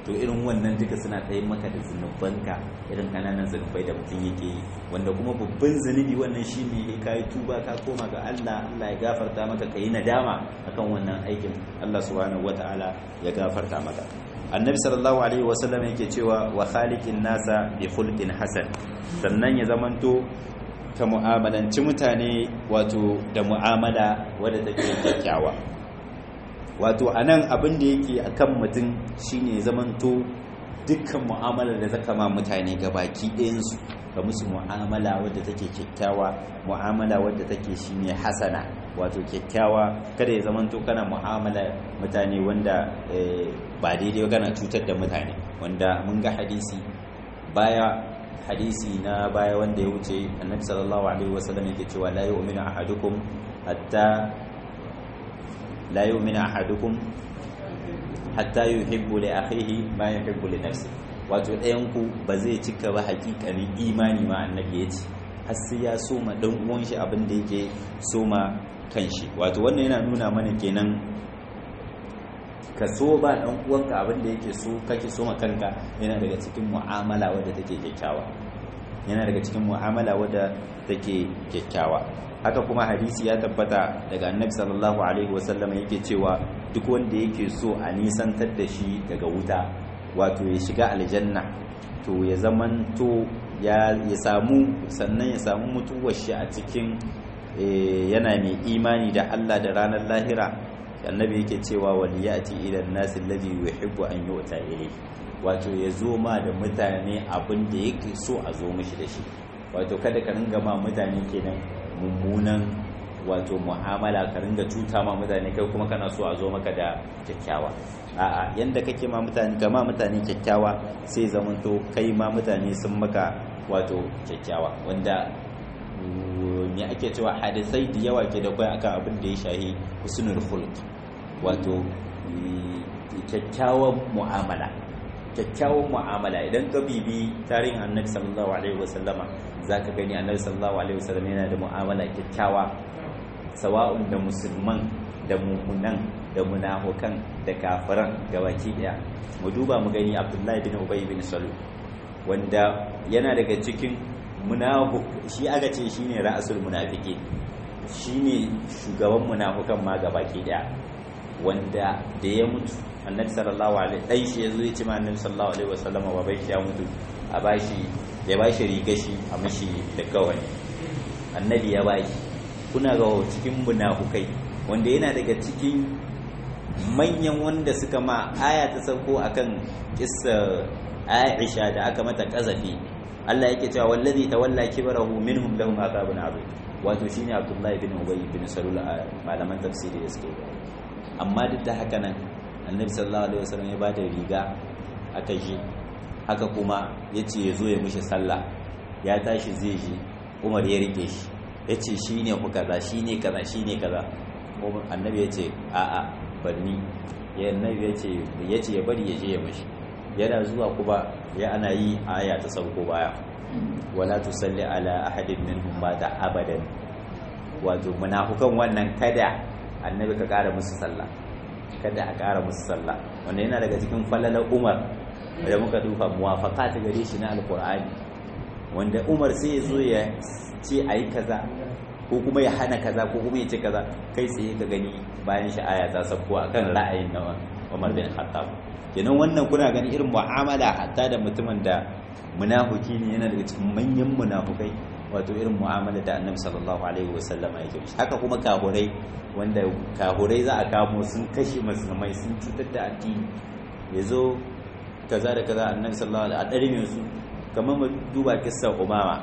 to irin wannan duka suna tsayin maka da zunubanka irin kananan zunubai da mutum yake yi wanda kuma babban zunubi wannan shi ne ka yi tuba ka koma ga Allah Allah ya gafarta maka ka yi nadama akan wannan aikin Allah subhanahu wata'ala ya gafarta maka annabi sallallahu alaihi wasallam yake cewa wa khaliqin nasa bi khulqin hasan sannan ya zamanto ka mu'amalanci mutane wato da mu'amala wadda take kyakkyawa wato anan abin da yake akan mutum shine zamanto dukkan mu'amalar da zaka ma mutane baki ɗayansu ka musu mu'amala wadda take kyakkyawa mu'amala wadda take shine hasana wato kyakkyawa kada ya zamanto kana mu'amala mutane wanda ba daidai kana cutar da mutane wanda mun ga hadisi baya hadisi na baya wanda ya wuce annabi sallallahu alaihi wasallam yake cewa la yu'minu ahadukum hatta la yu'minu ahadukum hatta yuhibbu li akhihi ma yuhibbu li nafsihi wato ɗayan ku ba zai cika ba hakikanin imani ma annabi ya ce har sai ya soma dan uwan shi abin da yake soma kanshi wato wannan yana nuna mana kenan ka so ba dan uwanka abin da yake so kake so ma kanka yana daga cikin mu'amala wadda take kyakkyawa yana daga cikin mu'amala wadda take kyakkyawa haka kuma hadisi ya tabbata daga annabi sallallahu alaihi wasallam yake cewa duk wanda yake so a nisantar da shi daga wuta wato ya shiga aljanna to ya zamanto ya samu sannan ya samu mutuwar shi a cikin yana mai imani da Allah da ranar lahira annabi yake cewa wani ya ci idan nasi lalzi yuhibbu an yu'ta ilayhi wato ya zo ma da mutane abin da yake so a zo mishi da shi wato kada ka ringa ma mutane kenan mummunan wato mu'amala ka ringa cuta ma mutane kai kuma kana so a zo maka da kyakkyawa a'a yanda kake ma mutane ga ma mutane kyakkyawa sai zamanto kai ma mutane sun maka wato kyakkyawa wanda me ake cewa hadisai da yawa ke da kai akan abin da ya shahi husnul khuluq wato kyakkyawan mu'amala kyakkyawan mu'amala idan ka bibi tarihin annabi sallallahu alaihi wasallama zaka gani annabi sallallahu alaihi wasallam yana da mu'amala kyakkyawa sawa'un da musulman da mumunan da munafukan da kafiran gabaki daya mu duba mu gani abdullahi bin ubay bin salul wanda yana daga cikin munafuk shi aka ce shine ra'asul munafiki shine shugaban munafukan ma gabaki daya wanda da ya mutu annabi sallallahu alaihi dai shi yazo ya ce ma annabi sallallahu alaihi wasallam wa bai ya mutu a bashi ya bashi riga shi a mishi da kawai annabi ya bashi kuna ga cikin munafukai wanda yana daga cikin manyan wanda suka ma aya ta sauko akan kissa Aisha da aka mata kazafi Allah yake cewa wallazi tawalla kibrahu minhum lahum azabun azim wato shine Abdullahi bin Ubay bin Salul malaman tafsiri da suke da amma duk da haka nan Annabi sallallahu alaihi wasallam ya bada riga aka je haka kuma yace yazo ya mishi sallah ya tashi zai je Umar ya rike shi yace shine ku kaza shine kaza shine kaza Annabi yace a'a barni ya Annabi yace yace ya bari ya je ya mishi yana zuwa kuma ya ana yi aya ta sauko baya wala tusalli ala ahadin minhum mata abadan wato munafukan wannan kada annabi ka kara musu sallah kada a kara musu sallah wanda yana daga cikin falalar umar da muka duba muwafaka ta gare shi na alkur'ani wanda umar sai ya zo ya ce a yi kaza ko kuma ya hana kaza ko kuma ya ce kaza kai tsaye ka gani bayan shi aya ta sauko akan ra'ayin na umar bin khattab kenan wannan kuna gani irin mu'amala hatta da mutumin da munafiki ne yana daga cikin manyan munafukai wato irin mu'amala da annabi sallallahu alaihi wasallama yake shi haka kuma kahurai wanda kahurai za a kamo sun kashe musulmai sun cutar da addini yazo kaza da kaza annabi sallallahu alaihi a darme su kamar mu duba kissar umama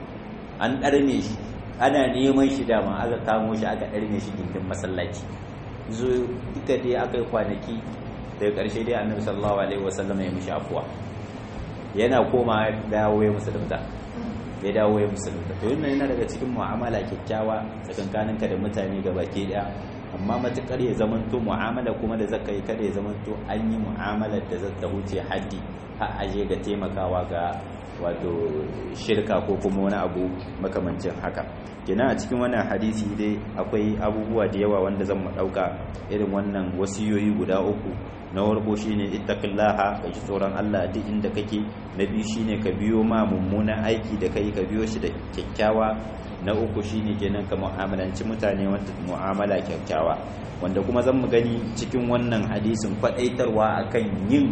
an darme shi ana neman shi dama aka kamo shi aka darme shi gindin masallaci zo duka dai aka yi kwanaki daga ƙarshe dai annabi sallallahu alaihi wasallam ya mishi afuwa yana koma dawo ya musulunta ya dawo ya musulunta to yana yana daga cikin mu'amala kyakkyawa tsakankaninka da mutane ga baki daya amma matukar ya zamanto mu'amala kuma da zaka yi kada ya zamanto an yi mu'amalar da zata wuce haddi har aje ga taimakawa ga wato shirka ko kuma wani abu makamancin haka kenan a cikin wannan hadisi dai akwai abubuwa da yawa wanda zan mu dauka irin wannan wasiyoyi guda uku na farko shine ittaqillaha ka ji tsoron Allah duk inda kake na biyu shine ka biyo ma mummunan aiki da kai ka biyo shi da kyakkyawa na uku shine kenan ka mu'amalanci mutane wanda mu'amala kyakkyawa wanda kuma zan mu gani cikin wannan hadisin faɗaitarwa akan yin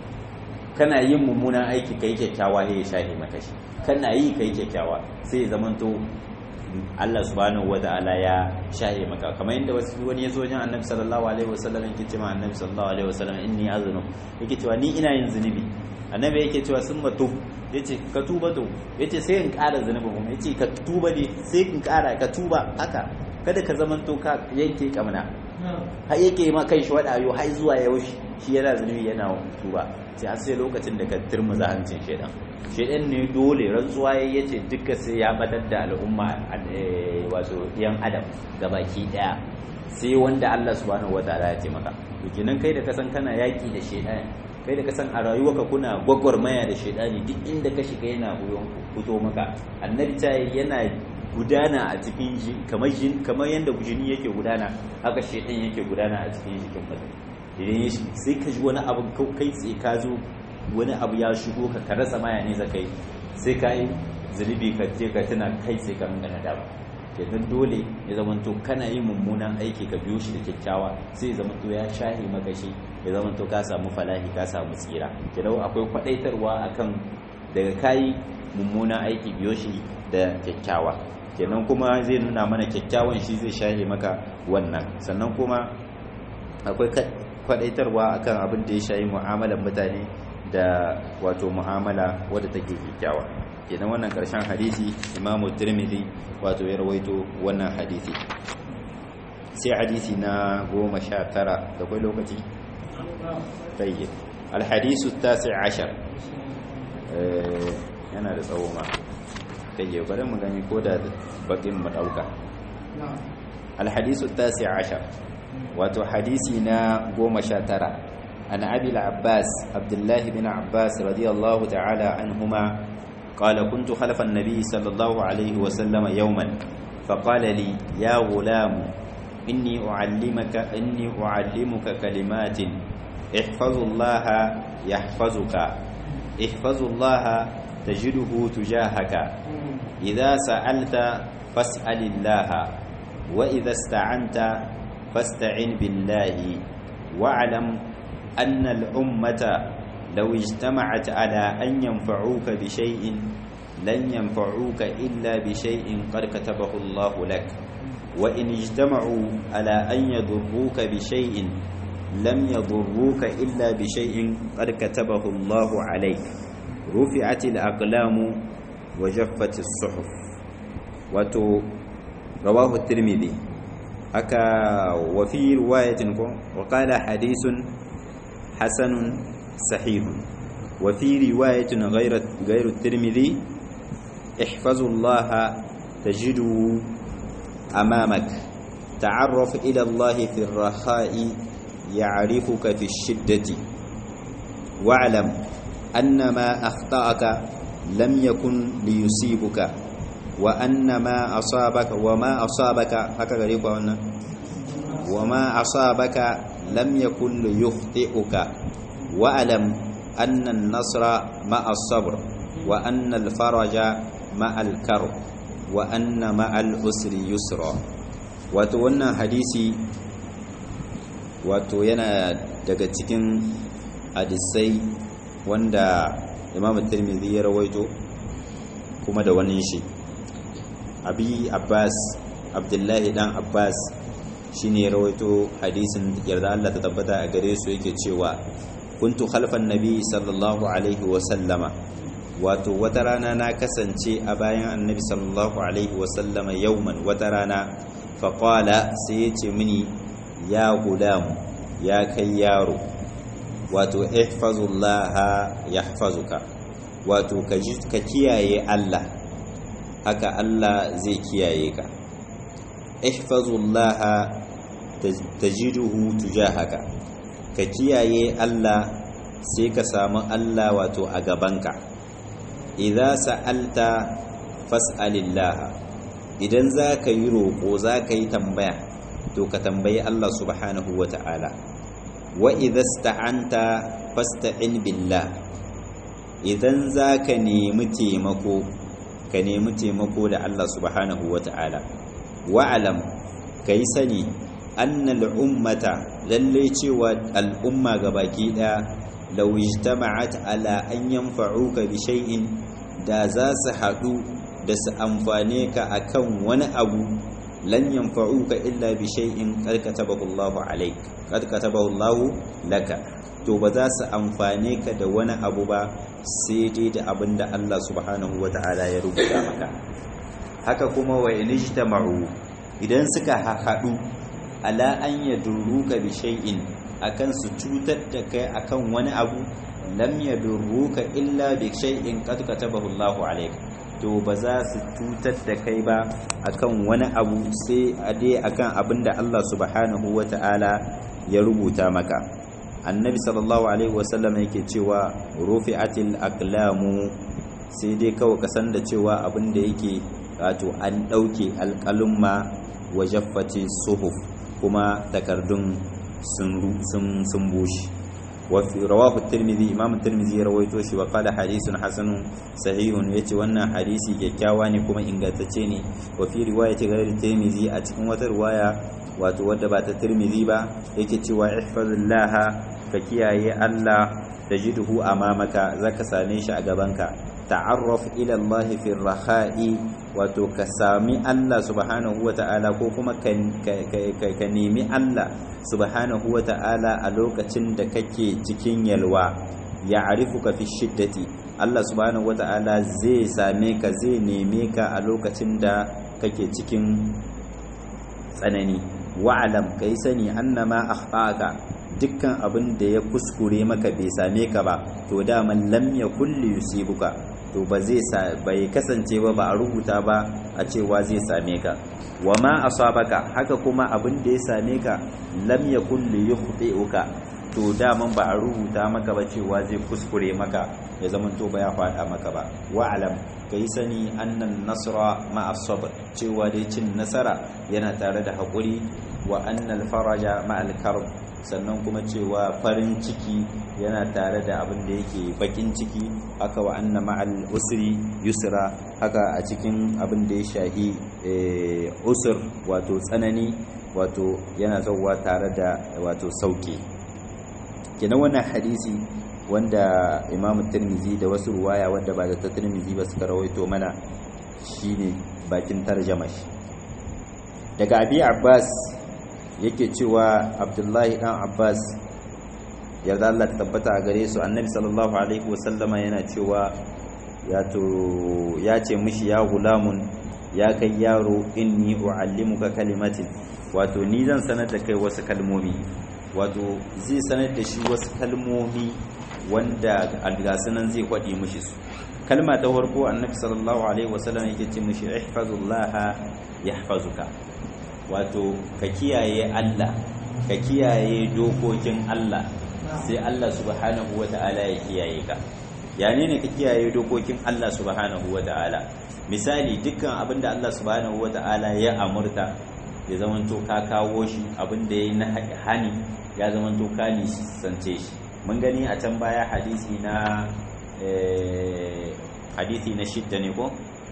kana yin mummunan aiki kai kyakkyawa ya shahi maka shi kana yi kai kyakkyawa sai ya zamanto Allah subhanahu wata'ala ya shahe maka kamar yadda wasu wani ya zo wajen annabi sallallahu alaihi wasallam yake cewa annabi sallallahu alaihi wasallam inni azunu yake cewa ni ina yin zunubi annabi yake cewa sun matu yace ka tuba to yace sai in ƙara zunubi kuma yace ka tuba ne sai in ƙara ka tuba haka kada ka zamanto ka yanke kamna har yake ma kai shi wadayo har zuwa yaushe shi yana zunubi yana tuba sai har sai lokacin da ka turmuza hancin shedan shedan ne dole rantsuwa ya yace duka sai ya batar da al'umma wato yan adam gabaki daya sai wanda Allah subhanahu wataala ya ce maka to kenan kai da ka san kana yaki da shedan kai da ka san a rayuwarka kuna gwagwarmaya da shedani duk inda ka shiga yana fito maka annabi ta yana gudana a cikin shi kamar jin kamar yanda jini yake gudana haka shedan yake gudana a cikin jikin mutum idan sai ka ji wani abu kai tsaye ka zo wani abu ya shigo ka ka rasa maya ne zakai sai ka yi zunubi ka je ka tuna kai tsaye ka ringa nadama kenan dole ya zamanto kana yin mummunan aiki ka biyo shi da kyakkyawa sai ya zamanto ya shahe maka shi ya zamanto ka samu falahi ka samu tsira kenan akwai kwadaitarwa akan daga kayi mummunan aiki biyo shi da kyakkyawa kenan kuma zai nuna mana kyakkyawan shi zai shahe maka wannan sannan kuma akwai kwadaitarwa akan abin da ya shayi mu'amalar mutane da wato mu'amala wadda take kyakkyawa kenan wannan karshen hadisi imamu tirmidhi wato ya rawaito wannan hadisi sai hadisi na goma sha tara da kwai lokaci tayyib alhadisu tasi ashar yana da tsawo ma tayyib bari mu gani ko da bakin mu dauka alhadisu tasi ashar wato hadisi na goma sha tara an abi al-abbas abdullahi bin abbas radiyallahu ta'ala anhuma قال كنت خلف النبي صلى الله عليه وسلم يوما فقال لي يا غلام إني أعلمك إني أعلمك كلمات احفظ الله يحفظك احفظ الله تجده تجاهك إذا سألت فاسأل الله وإذا استعنت فاستعن بالله واعلم أن الأمة لو اجتمعت على أن ينفعوك بشيء لن ينفعوك إلا بشيء قد كتبه الله لك وإن اجتمعوا على أن يضروك بشيء لم يضروك إلا بشيء قد كتبه الله عليك رفعت الأقلام وجفت الصحف وتو رواه الترمذي أكا وفي رواية وقال حديث حسن صحيح وفي رواية غير غير الترمذي احفظوا الله تجده أمامك تعرف إلى الله في الرخاء يعرفك في الشدة واعلم أن ما أخطأك لم يكن ليصيبك وأن ما أصابك وما أصابك هكذا يقول وما أصابك لم يكن ليخطئك واعلم أن النصر مع الصبر وأن الفرج مع الكرب وأن مع الأسر يسرا wato wannan hadisi wato yana daga cikin hadisai wanda imam tirmidhi ya rawaito kuma da wani shi abi abbas abdullahi dan abbas shine ya rawaito hadisin yarda Allah ta tabbata a gare su yake cewa kuntu khalfan nabi sallallahu alaihi wa sallama wato wata rana na kasance a bayan annabi sallallahu alaihi wa sallama yauman wata rana faƙwala sai ya ce mini ya gudamu ya kai yaro wato ihfazullaha yahfazuka wato ka kiyaye Allah haka Allah zai kiyaye ka ihfazullaha tajiduhu tujahaka ka kiyaye Allah sai ka samu Allah wato a gabanka idza sa'alta fas'alillah idan za ka yi roƙo za ka yi tambaya to ka tambayi Allah subhanahu wa ta'ala wa idza sta'anta fasta'in billah idan za ka nemi taimako ka nemi taimako da Allah subhanahu wa ta'ala wa'alam ka yi sani annal ummata lalle cewa al'umma gabaki ɗaya law ijtama'at ala an yanfa'uka bi shay'in da za su haɗu da su amfane ka akan wani abu lan yanfa'uka illa bi shay'in qad katabahu Allahu alayk qad katabahu Allahu laka to ba za su amfane ka da wani abu ba sai dai da abin da Allah subhanahu wata'ala ya rubuta maka haka kuma wa inijtama'u idan suka haɗu ala an yadurruka bi shay'in akan su cutar da kai akan wani abu lam yadurruka illa bi shay'in qad katabahu Allahu alayk to ba za su cutar da kai ba akan wani abu sai a dai akan abin da Allah subhanahu wata'ala ya rubuta maka annabi sallallahu alaihi wasallam yake cewa rufi'atil aqlamu sai dai kawai ka san da cewa abin da yake wato an dauke alqalumma wa jaffati suhuf kuma takardun sun sun bushe وفي رواه الترمذي امام الترمذي rawaito shi wa qala hadithun hasanun sahihun yace wannan hadisi kyakkyawa ne kuma ingantacce ne wa fi riwayati ghairi tirmidhi a cikin wata riwaya wato wadda ba ta tirmidhi ba yake cewa ihfazillah ka kiyaye Allah tajiduhu amamaka zaka same shi a gabanka ta'arraf ila Allah fi raha'i wato ka sami Allah subhanahu wata'ala ko kuma ka nemi Allah subhanahu wata'ala a lokacin da kake cikin yalwa ya arifuka fi shiddati Allah subhanahu wata'ala zai same ka zai neme ka a lokacin da kake cikin tsanani wa'alam kai sani annama akhtaka dukkan abin da ya kuskure maka bai same ka ba to daman lam yakul yusibuka to ba zai bai kasance ba ba a rubuta ba a cewa zai same ka wa ma asabaka haka kuma abin da ya same ka lam yakul yukhti'uka to daman ba a rubuta maka ba cewa zai kuskure maka ya zama to ba ya fada maka ba wa alam kai sani annan nasra ma sabr cewa dai cin nasara yana tare da hakuri wa annal faraja ma al karb sannan kuma cewa farin ciki yana tare da abin da yake bakin ciki haka wa anna ma'al usri yusra haka a cikin abin da ya shahi usur wato tsanani wato yana zauwa tare da wato sauki kenan wannan hadisi wanda imamu tirmizi da wasu ruwaya wanda ba da ta tirmizi ba suka rawaito mana shine bakin tarjama shi daga abi abbas yake cewa abdullahi dan abbas yarda Allah ta tabbata a gare su annabi sallallahu alaihi wasallama yana cewa ya ce mishi ya gulamun ya kai yaro inni uallimuka kalimatin wato ni zan sanar da kai wasu kalmomi wato zai sanar da shi wasu kalmomi wanda algasunan zai kwaɗi mishi su kalma ta farko annabi sallallahu alaihi wasallam yake ce mishi ihfazullaha yahfazuka wato ka kiyaye Allah ka kiyaye dokokin Allah sai Allah subhanahu wata'ala ya kiyaye ka yani ne ka kiyaye dokokin Allah subhanahu wata'ala misali dukkan abinda Allah subhanahu wata'ala ya amurta ya zamanto ka kawo shi abinda yayi na hani ya zamanto ka nisance shi mun gani a can baya hadisi na hadisi na shidda ne ko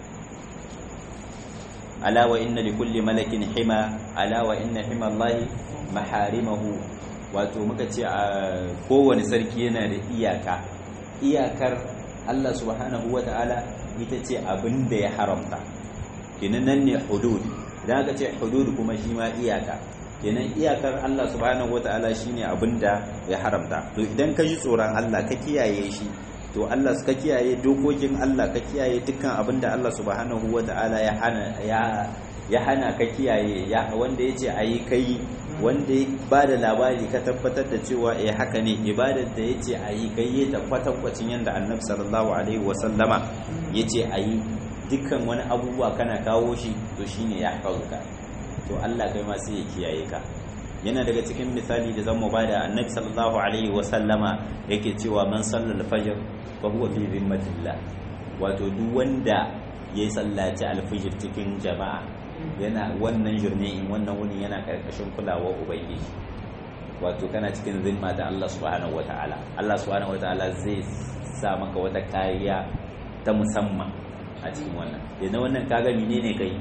ala wa inna li kulli malakin hima ala wa inna hima Allahi maharimahu wato muka ce a kowane sarki yana da iyaka iyakar Allah subhanahu wata'ala ita ce abin da ya haramta kenan nan ne hudud idan aka ce hudud kuma shi ma iyaka kenan iyakar Allah subhanahu wata'ala shine abin da ya haramta to idan ka ji tsoron Allah ka kiyaye shi to Allah ka kiyaye dokokin Allah ka kiyaye dukkan abin da Allah subhanahu wata'ala ya hana ya ya hana ka kiyaye ya wanda yace ayi kai wanda ya bada labari ka tabbatar da cewa eh haka ne ibadar da yace ayi kai ya tabbatar kwacin yanda Annabi sallallahu alaihi wasallama yace ayi dukkan wani abubuwa kana kawo shi to shine ya hauka to Allah kai ma sai ya kiyaye ka yana daga cikin misali da zan mu bada Annabi sallallahu alaihi wasallama yake cewa man sallal fajr fa huwa fi zimmatillah wato duk wanda ya sallaci alfijir cikin jama'a yana wannan jurne'in wannan wuni yana karkashin kulawar ubangiji wato kana cikin zimma da Allah subhanahu wataala Allah subhanahu wataala zai sa maka wata kariya ta musamman a cikin wannan yanzu wannan kaga menene kai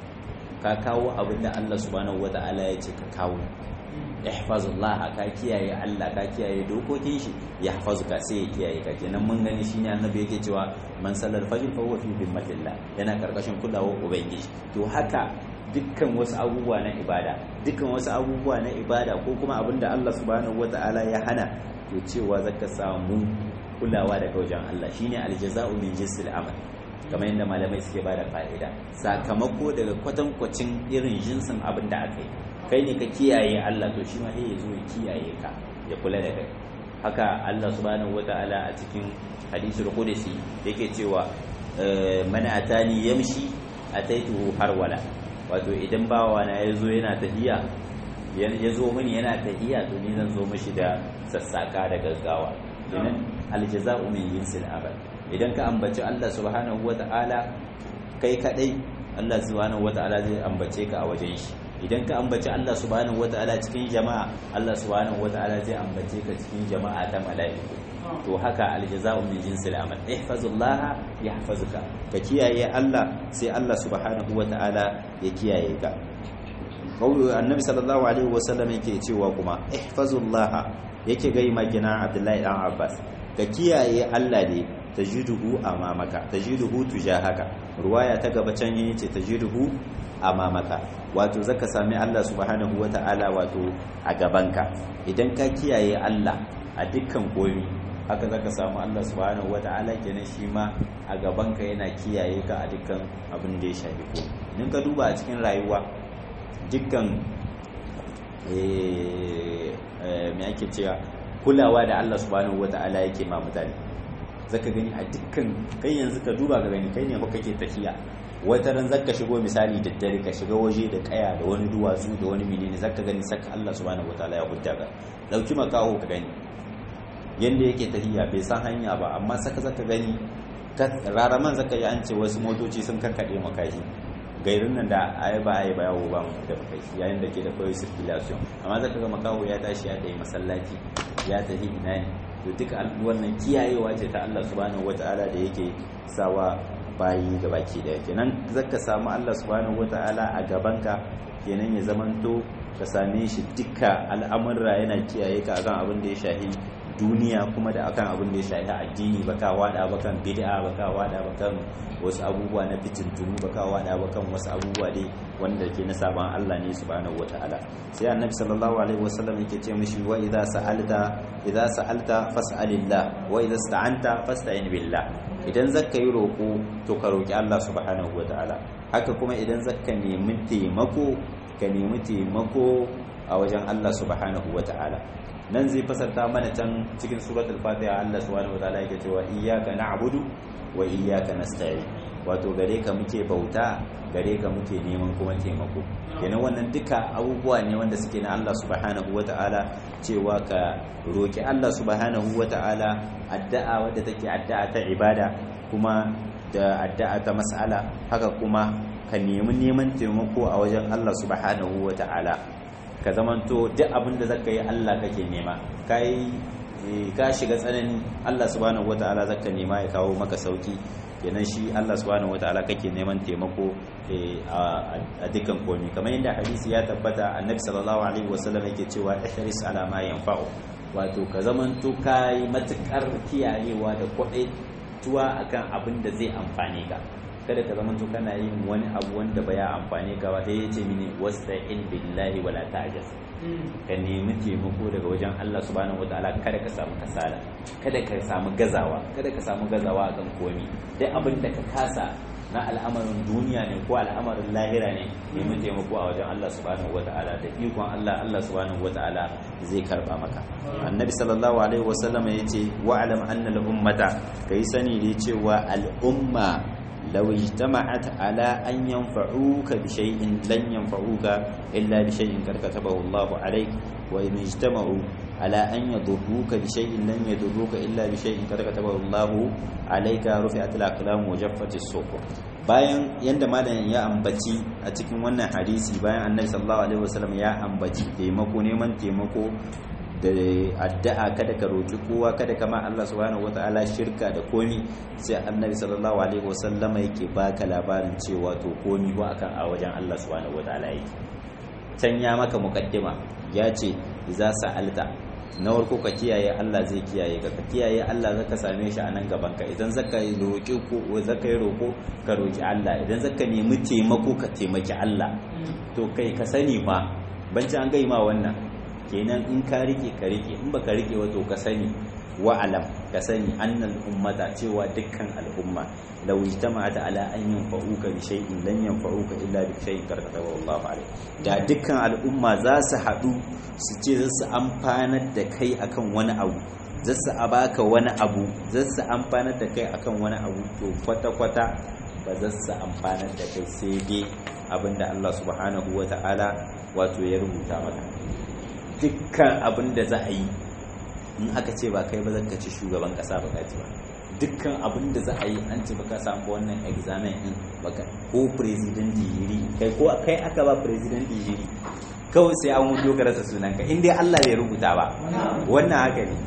ka kawo abin da Allah subhanahu wataala ya ce ka kawo ihfazullah ka kiyaye Allah ka kiyaye dokokin shi ya hafazuka sai ya kiyaye ka kenan mun gani shine annabi yake cewa man sallal fajr fa huwa fi dhimmatillah yana karkashin kulawar ubangiji to haka dukkan wasu abubuwa na ibada dukkan wasu abubuwa na ibada ko kuma abinda Allah subhanahu wata'ala ya hana to cewa zaka samu kulawa daga wajen Allah shine aljaza'u min jinsil amal kamar yadda malamai suke bada fa'ida sakamako daga kwatankwacin irin jinsin abin da aka yi kai ne ka kiyaye Allah to shi ma sai ya zo ya kiyaye ka ya kula da kai haka Allah subhanahu wata'ala a cikin hadisul qudsi yake cewa man atani yamshi ataituhu harwala wato idan bawa na yazo yana tahiya ya zo mini yana tahiya to ni zan zo mishi da sassaka da gaggawa kenan aljaza'u min jinsil amal idan ka ambaci Allah subhanahu wata'ala kai kadai Allah subhanahu wata'ala zai ambace ka a wajen shi idan ka ambaci Allah subhanahu wata'ala cikin jama'a Allah subhanahu wata'ala zai ambace ka cikin jama'a ta mala'iku to haka aljaza'u min jinsil amal ihfazullah yahfazuka ka kiyaye Allah sai Allah subhanahu wata'ala ya kiyaye ka kawai annabi sallallahu alaihi wasallam yake cewa kuma ihfazullah yake gai magina Abdullahi dan Abbas ka kiyaye Allah ne tajiduhu amamaka tajiduhu tujahaka ruwaya ta gaba can yace tajiduhu amamaka wato zaka sami Allah subhanahu wata'ala wato a gabanka idan ka kiyaye Allah a dukkan komi haka zaka samu Allah subhanahu wata'ala kenan shi ma a gabanka yana kiyaye ka a dukkan abin da ya shafi ko idan ka duba a cikin rayuwa dukkan me ake cewa kulawa da Allah subhanahu wata'ala yake ma mutane zaka gani a dukkan kai yanzu ka duba ka gani kai ne fa kake tafiya wata ran zaka shigo misali da dare ka shiga waje da kaya da wani duwatsu da wani menene zaka gani saka Allah subhanahu wataala ya hujja ka dauki makaho ka gani yanda yake tafiya bai san hanya ba amma saka zaka gani raraman zaka yi an ce wasu motoci sun karkade makashi gairin nan da ayi ba ayi ba yawo ba mu da makashi yayin da ke da kawai circulation amma zaka ga makaho ya tashi ya tafi masallaci ya tafi ina ne to duka wannan kiyayewa ce ta Allah subhanahu wataala da yake sawa bayi ga baki daya kenan zaka samu Allah subhanahu wataala a gabanka kenan ya zamanto ka same shi duka al'amurra yana kiyaye ka akan abin da ya shahi duniya kuma da akan abin da ya shahi addini baka wada bakan bid'a baka wada bakan wasu abubuwa na fitintunu baka wada bakan wasu abubuwa dai wanda ke na saban Allah ne subhanahu wataala sai annabi sallallahu alaihi wasallam yake ce mishi wa idza sa'alta idza sa'alta fas'alillah wa idza ista'anta fasta'in billah idan zaka yi roko to ka roki Allah subhanahu wataala haka kuma idan zaka nemi taimako ka nemi taimako a wajen Allah subhanahu wataala nan zai fasarta mana can cikin suratul fatiha Allah subhanahu wataala yake cewa iyyaka na'budu wa iyyaka nasta'in wato gare ka muke bauta gare ka muke neman kuma taimako kenan wannan duka abubuwa ne wanda suke na Allah subhanahu wata'ala cewa ka roki Allah subhanahu wata'ala addu'a wadda take addu'a ta ibada kuma da addu'a ta mas'ala haka kuma ka nemi neman taimako a wajen Allah subhanahu wata'ala ka zamanto duk abin da zaka yi Allah kake nema kai ka shiga tsanani Allah subhanahu wata'ala zaka nema ya kawo maka sauki kenan shi Allah subhanahu wataala kake neman taimako a dukkan komi kamar yadda hadisi ya tabbata annabi sallallahu alaihi wasallam yake cewa ihris ala ma yanfa'u wato ka zamanto kai matukar kiyayewa da kwadai tuwa akan abin da zai amfane ka kada ka zamanto kana yin wani abu wanda baya amfane ka ba sai yace mini wasta'in billahi wala ta'jaz ka nemi taimako daga wajen Allah subhanahu wataala kada ka samu kasala kada ka samu gazawa kada ka samu gazawa akan komi duk abin da ka kasa na al'amarin duniya ne ko al'amarin lahira ne nemi taimako a wajen Allah subhanahu wataala da ikon Allah Allah subhanahu wataala zai karba maka annabi sallallahu alaihi wasallam yace wa'lam anna al-ummata kai sani da cewa al-umma لو اجتمعت على أن ينفعوك بشيء لن ينفعوك إلا بشيء قد كتبه الله عليك وإن اجتمعوا ala an yadurruka bi shay'in lam yadurruka illa bi shay'in qad katabahu Allahu alayka rufi'at al-aqlam wa jaffat as-suhuf bayan yanda malamin ya ambaci a cikin wannan hadisi bayan annabi sallallahu alaihi wasallam ya ambaci taimako neman taimako da addu'a kada ka roki kowa kada ka ma Allah subhanahu wataala shirka da komi sai annabi sallallahu alaihi wasallam yake baka labarin cewa to komi ba akan a wajen Allah subhanahu wataala yake can ya maka mukaddima ya ce za sa'alta na farko ka kiyaye Allah zai kiyaye ka ka kiyaye Allah zaka same shi a nan gaban ka idan zaka yi roƙi ko zaka yi roƙo ka roƙi Allah idan zaka nemi taimako ka taimaki Allah to kai ka sani ma banci an gai ma wannan kenan in ka rike ka rike in baka rike wato ka sani wa alam ka sani annal ummata cewa dukkan al'umma law ijtama'at ala an yanfa'uka bi shay'in lan yanfa'uka illa bi shay'in karkatahu Allah alayh da dukkan al'umma za su hadu su ce za su amfanar da kai akan wani abu za su baka wani abu za su amfanar da kai akan wani abu to kwata kwata ba za su amfanar da kai sai dai abinda Allah subhanahu wata'ala wato ya rubuta maka dukkan abin da za a yi in aka ce ba kai ba zan ka ci shugaban kasa ba ci ba dukkan abin da za a yi an ce baka samu wannan examen din baka ko president digiri kai ko kai aka ba president digiri kawai sai an wuce ka rasa sunan ka in dai Allah bai rubuta ba wannan haka ne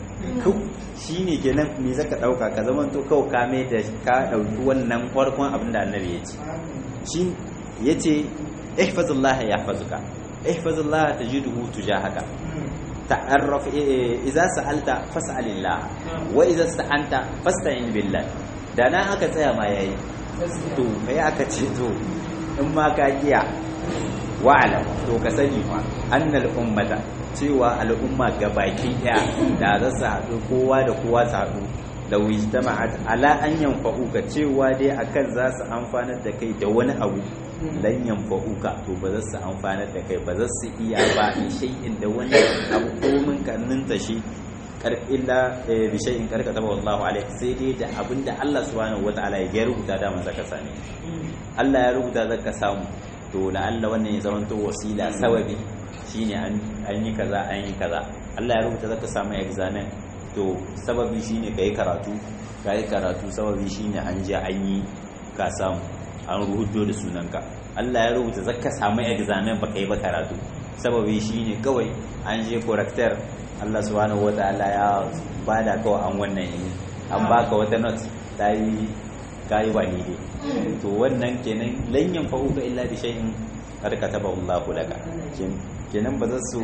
shine kenan me zaka dauka ka zaman to kawai ka mai da ka dauki wannan farkon abin da Annabi ya ce shi yace ihfazullaha yahfazuka ihfazullaha tajiduhu tujahaka ta'arraf idza sa'alta fas'alillah wa idza sta'anta fasta'in billah da nan aka tsaya ma yayi to kai aka ce to in ma ka kiya wa'alam to ka sani fa annal ummata cewa al'umma gabaki daya da za su haɗu kowa da kowa su haɗu da wijtama'at ala an yanfa'uka cewa dai akan za su amfanar da kai da wani abu lan yanfa'uka to ba za su amfanar da kai ba za su iya ba shay'in da wani abu komin kannin ta shi illa bi shay'in karkata ba wallahu alaihi sai dai da abinda Allah subhanahu wataala ya rubuta da man zaka same Allah ya rubuta zaka samu to la Allah wannan ya zama to wasila sababi shine an yi kaza an yi kaza Allah ya rubuta zaka samu examen to sababi shine kai karatu kai karatu sababi shine an je an yi ka samu an rubuto da sunanka Allah ya rubuta zaka samu examen ba kai ba karatu sababi shine kawai an je corrector Allah subhanahu wataala ya bada kawai an wannan yi an baka wata note ta yi kayi ba ni to wannan kenan lanyan fa'uka illa bi shay'in qad kataba Allahu laka kenan ba za su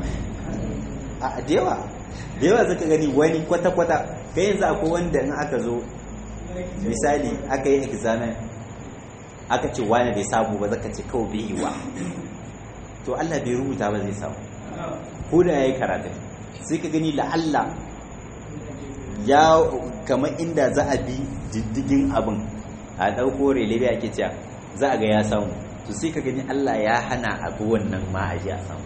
a da yawa da yawa zaka gani wani kwata kwata kai yanzu akwai wanda in aka zo misali aka yi examen aka ce wani bai samu ba zaka ce kawai bai yi wa to Allah bai rubuta ba zai samu ko da yayi karatu sai ka gani la'alla ya kamar inda za a bi diddigin abin a ɗauko relebe ake cewa za a ga ya samu to sai ka gani Allah ya hana abu wannan ma a ji a samu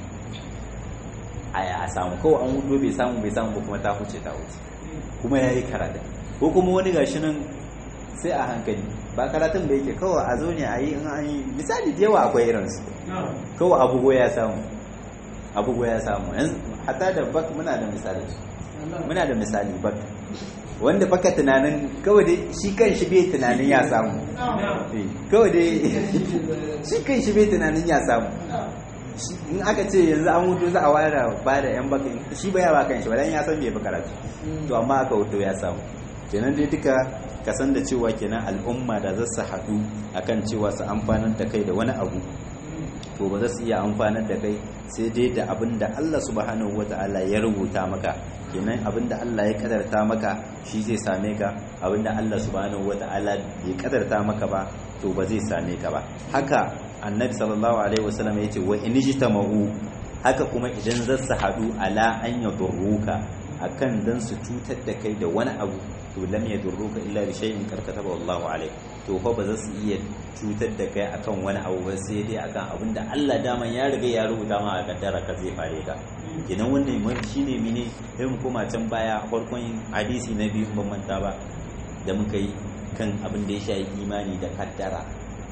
a samu kawai an hudu bai samu bai samu ba kuma ta huce ta huce kuma ya yi karatu ko kuma wani gashi nan sai a hankali ba karatun da yake kawai a zo ne a yi in an yi misali da yawa akwai irinsu kawai abugo ya samu abugo ya samu hatta da bak muna da misali muna da misali bak wanda baka tunanin kawai dai shi kan shi bai tunanin ya samu kawai dai shi kan shi bai tunanin ya samu in aka ce yanzu an hutu za a ware ba da yan baka shi baya ba kan shi ba dan ya san bai fi karatu to amma aka hutu ya samu kenan dai duka ka san da cewa kenan al'umma da za su haɗu akan cewa su amfanar da kai da wani abu to ba za su iya amfanar da kai sai dai da abin da Allah subhanahu wata'ala ya rubuta maka kenan abin da Allah ya kadarta maka shi zai same ka abin da Allah subhanahu wata'ala bai kadarta maka ba to ba zai same ka ba haka annabi sallallahu alaihi wasallam yace wa in jitama'u haka kuma idan za su hadu ala an yadurruka akan dan su cutar da kai da wani abu to lam yadurruka illa bi shay'in karkataba wallahu alaihi to fa ba za su iya cutar da kai akan wani abu ba sai dai akan abin da Allah daman ya riga ya rubuta ma a kaddara ka zai fare ka kenan wannan mai shine mene sai mu koma can baya farkon hadisi na biyu ban manta ba da muka yi kan abin da ya shafi imani da kaddara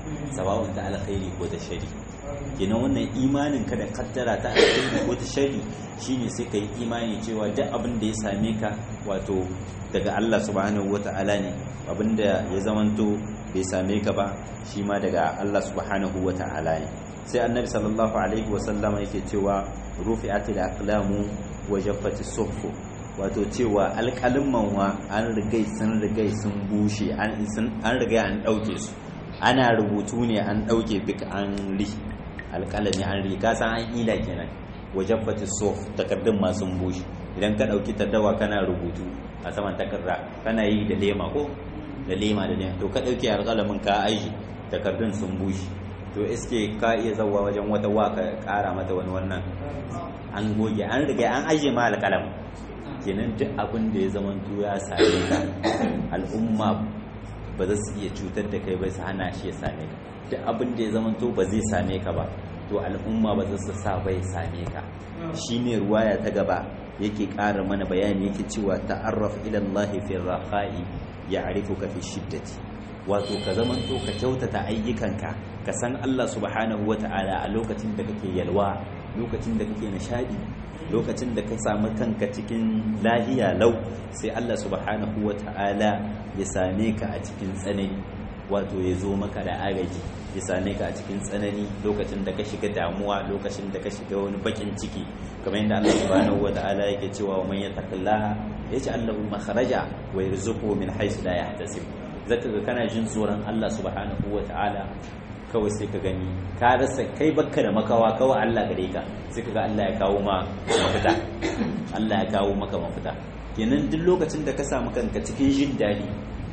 sababin ta alkhairi ko ta shari kenan wannan imanin ka da kaddara ta alkhairi ko ta shari shine sai ka yi imani cewa duk abin da ya same ka wato daga Allah subhanahu wata'ala ne abin da ya zamanto bai same ka ba shi ma daga Allah subhanahu wata'ala ne sai annabi sallallahu alaihi wasallama yake cewa rufi'atil aqlamu wa jaffati suhuf wato cewa alƙalin wa an rigai sun rigai sun bushe an rigai an ɗauke su ana rubutu ne an ɗauke bik an ri alƙalami an ri san an ila kenan wajen fati sof takardun masu bushe idan ka ɗauki taddawa kana rubutu a saman takarda kana yi da lema ko da lema da lema to ka ɗauki alƙalamin ka aiki takardun sun bushe to iske ka iya zauwa wajen wata waka ƙara mata wani wannan an goge an riga an ajiye ma alƙalamin kenan duk abin da ya zama ya same ka al'umma ba za su iya cutar da kai ba su hana shi ya same ka duk abin da ya zama to ba zai same ka ba to al'umma ba za su sa ba ya same ka shine ruwaya ta gaba yake ƙara mana bayani yake cewa ta'arraf ila Allah fi rafa'i ya'rifuka fi shiddati wato ka zaman to ka kyautata ayyukanka ka san Allah subhanahu wata'ala a lokacin da kake yalwa lokacin da kake nishadi lokacin da ka samu kanka cikin lahiya lau sai Allah subhanahu wa ta'ala ya same ka a cikin tsanani wato ya zo maka da agaji ya same ka a cikin tsanani lokacin da ka shiga damuwa lokacin da ka shiga wani bakin ciki kamar yadda Allah subhanahu wa ta'ala yake cewa wa man yattaqillaha yaj'al lahu makhraja wa yarzuquhu min haythu la yahtasib zaka ga kana jin tsoron Allah subhanahu wa ta'ala kawai sai ka gani ka rasa kai bakka da makawa kawai Allah gare ka sai ka ga Allah ya kawo ma mafita Allah ya kawo maka mafita kenan duk lokacin da ka samu kanka cikin jin daɗi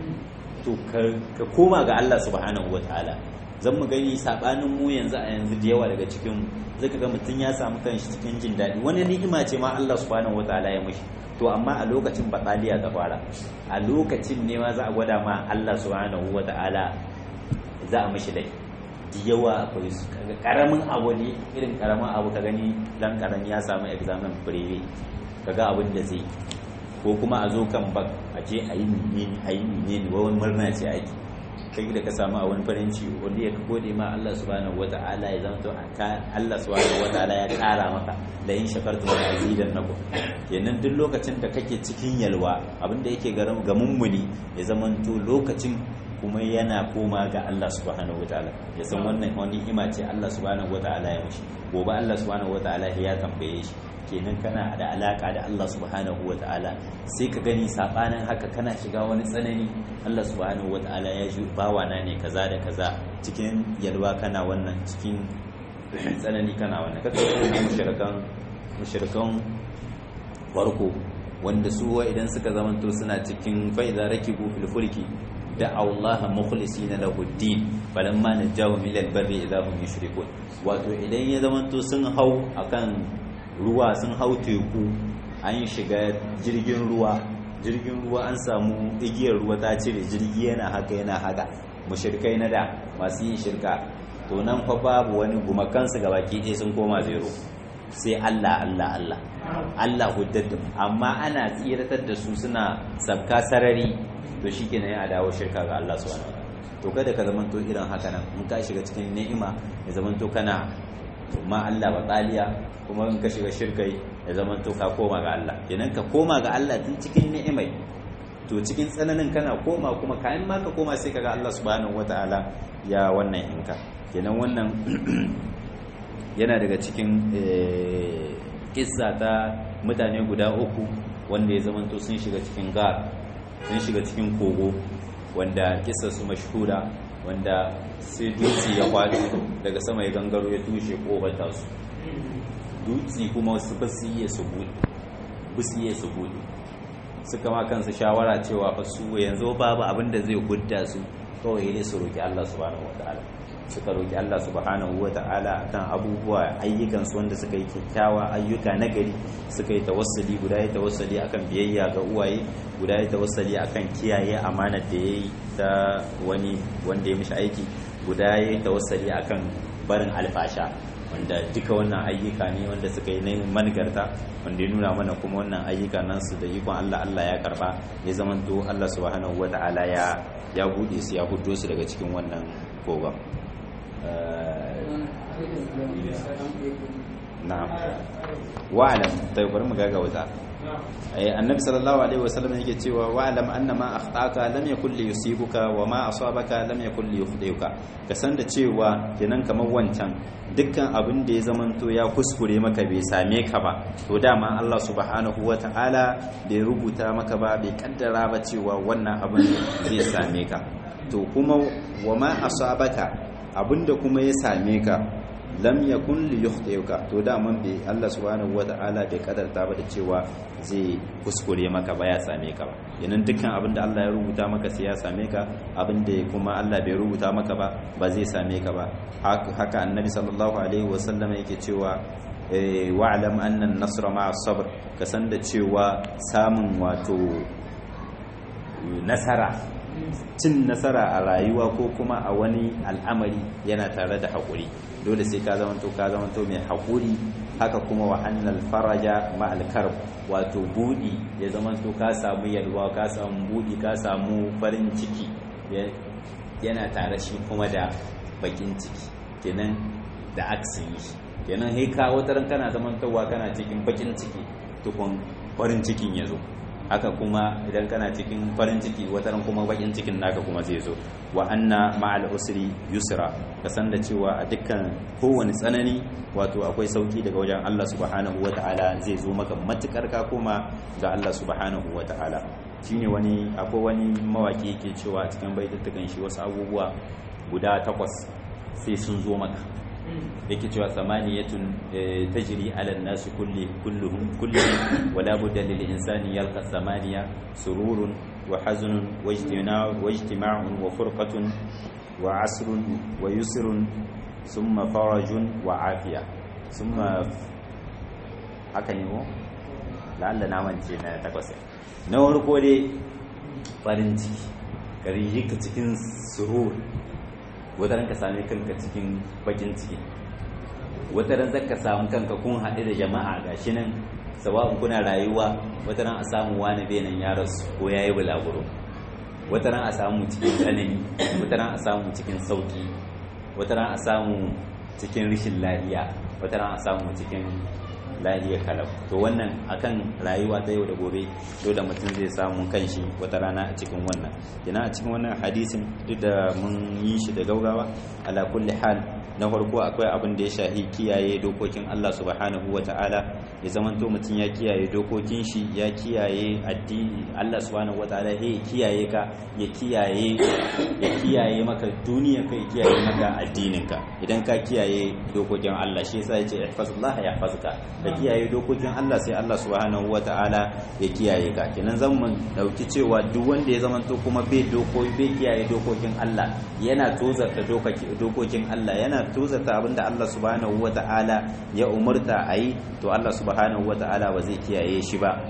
to ka koma ga Allah subhanahu wataala zan mu gani sabanin mu yanzu a yanzu da yawa daga cikin mu zaka ga mutum ya samu kanshi cikin jin daɗi wani ni'ima ce ma Allah subhanahu wataala ya mishi to amma a lokacin batsaliya ta fara a lokacin ne ma za a gwada ma Allah subhanahu wataala za a mishi laifi da yawa akwai su kaga karamin abu ne irin karamin abu ka gani dan karami ya samu examen breve kaga abin da zai ko kuma a zo kan bak a ce a yi menene a yi menene wani murna ce ake kai da ka samu a wani farin ciki wanda ya gode ma Allah subhanahu wata'ala ya zama to Allah subhanahu wata'ala ya kara maka da yin shakartu da azidan naku kenan duk lokacin da kake cikin yalwa abin da yake ga mummuni ya zama to lokacin kuma yana koma ga Allah subhanahu wataala ya san wannan wani ima ce Allah subhanahu wataala ya mishi gobe Allah subhanahu wataala ya tambaye shi kenan kana da alaka da Allah subhanahu wataala sai ka gani sabanin haka kana shiga wani tsanani Allah subhanahu wataala ya ji bawana ne kaza da kaza cikin yalwa kana wannan cikin tsanani kana wannan kaga wannan mushrikan mushrikan farko wanda su idan suka zamanto suna cikin fa'iza rakibu fil fulki da'aw Allah mukhlisina lahu ad-din falamma najahum ila al-barri idha hum yushrikun wato idan ya zamanto sun hau akan ruwa sun hau teku an shiga jirgin ruwa jirgin ruwa an samu igiyar ruwa ta cire jirgi yana haka yana haka mushrikai na da masu yin shirka to nan fa babu wani gumakansu gabaki ɗaya sun koma zero sai Allah Allah Allah Allah huddatu amma ana tsiratar da su suna sabka sarari to shikenan ya dawo shirka ga Allah subhanahu to kada ka zamanto irin haka nan in ka shiga cikin ni'ima ya zamanto kana ma Allah ba tsaliya kuma in ka shiga shirkai ya zamanto ka koma ga Allah kenan ka koma ga Allah tun cikin ni'imai to cikin tsananin kana koma kuma kayan ma ka koma sai kaga Allah subhanahu wataala ya wannan inka kenan wannan yana daga cikin kissa ta mutane guda uku wanda ya zamanto sun shiga cikin gar sun shiga cikin kogo wanda kissa su mashhura wanda sai dutse ya kwado daga sama ya gangaro ya tushe kofar tasu dutse kuma su ba su iya su buɗe ba su iya su buɗe suka ma kansu shawara cewa fa su yanzu babu abin da zai gudda su kawai ne su roki Allah subhanahu wataala suka roki Allah subhanahu wataala kan abubuwa ayyukan su wanda suka yi kyakkyawa ayyuka na gari suka yi tawassuli guda ya tawassuli akan biyayya ga uwaye guda ya tawassuli akan kiyaye amanar da yayi ta wani wanda ya mishi aiki guda ya tawassuli akan barin alfasha wanda duka wannan ayyuka ne wanda suka yi na manigarta wanda ya nuna mana kuma wannan ayyuka nan su da ikon Allah Allah ya karba ya zamanto Allah subhanahu wata'ala ya ya bude su ya hudo su daga cikin wannan kogon na'am wa'alam ta bari mu gaga wuta annabi sallallahu alaihi wasallam yake cewa wa'alam anna ma akhtaka lam yakul li yusibuka wa ma asabaka lam yakul li yukhdiuka ka san da cewa kenan kamar wancan dukkan abin da ya zamanto ya kuskure maka bai same ka ba to dama Allah subhanahu wata'ala bai rubuta maka ba bai kaddara ba cewa wannan abin zai same ka to kuma wa ma asabaka abinda kuma ya same ka lam yakun li yukhtiuka to da man bi Allah subhanahu wataala bai kadarta ba da cewa zai kuskure maka ba ya same ka ba yanan dukkan abin da Allah ya rubuta maka sai ya same ka abin da kuma Allah bai rubuta maka ba ba zai same ka ba haka annabi sallallahu alaihi wasallam yake cewa wa'lam anna an-nasra ma'a sabr ka san da cewa samun wato nasara cin nasara a rayuwa ko kuma a wani al'amari yana tare da haƙuri dole sai ka zamanto ka zamanto mai haƙuri haka kuma wa annal faraja ma'al karb wato budi ya zamanto ka samu yalwa ka samu budi ka samu farin ciki yana tare shi kuma da bakin ciki kenan da aksin shi kenan sai ka wataran kana zamantowa kana cikin bakin ciki tukun farin cikin ya zo haka kuma idan kana cikin farin ciki wataran kuma bakin cikin naka kuma zai zo wa anna ma'al usri yusra ka san da cewa a dukkan kowane tsanani wato akwai sauki daga wajen Allah subhanahu wata'ala zai zo maka matukar ka koma ga Allah subhanahu wata'ala shine wani akwai wani mawaki yake cewa a cikin baitutukan shi wasu abubuwa guda takwas sai sun zo maka yake cewa samaniyatun tajri ala an-nas kulli kulluhum kulluhum wala budda lil insani yalqa samaniya sururun wa hazunun wa ijtima'un wa ijtima'un wa furqatun wa asrun wa yusrun thumma farajun wa afiya thumma haka ne ko la'alla na mance na takwas na farko dai farin ciki ka ka cikin surur wataran ka sami kanka cikin bakin ciki wataran zaka samu kanka kun haɗu da jama'a gashi nan sawa'un kuna rayuwa wataran a samu wani benin ya rasu ko ya yi bulaguro wataran a samu cikin tsanani wataran a samu cikin sauki wataran a samu cikin rishin lahiya wataran a samu cikin lahiyar kalau to wannan akan rayuwa ta yau da gobe dole mutum zai samu kanshi wata rana a cikin wannan yana a cikin wannan hadisin duk da mun yi shi da gaugawa ala kulli hal na farko akwai abin da ya shahi kiyaye dokokin Allah subhanahu wata'ala ya zamanto mutum ya kiyaye dokokin shi ya kiyaye addini Allah subhanahu wata'ala ya kiyaye ka ya kiyaye ya kiyaye maka duniya ka ya kiyaye maka addinin ka idan ka kiyaye dokokin Allah shi yasa yace ihfazullah yahfazuka ka kiyaye dokokin Allah sai Allah subhanahu wata'ala ya kiyaye ka kenan zan mun dauki cewa duk wanda ya zamanto kuma bai dokoki bai kiyaye dokokin Allah yana tozarta dokokin Allah yana tozarta abinda Allah subhanahu wata'ala ya umurta ayi to Allah subhanahu wata'ala ba zai kiyaye shi ba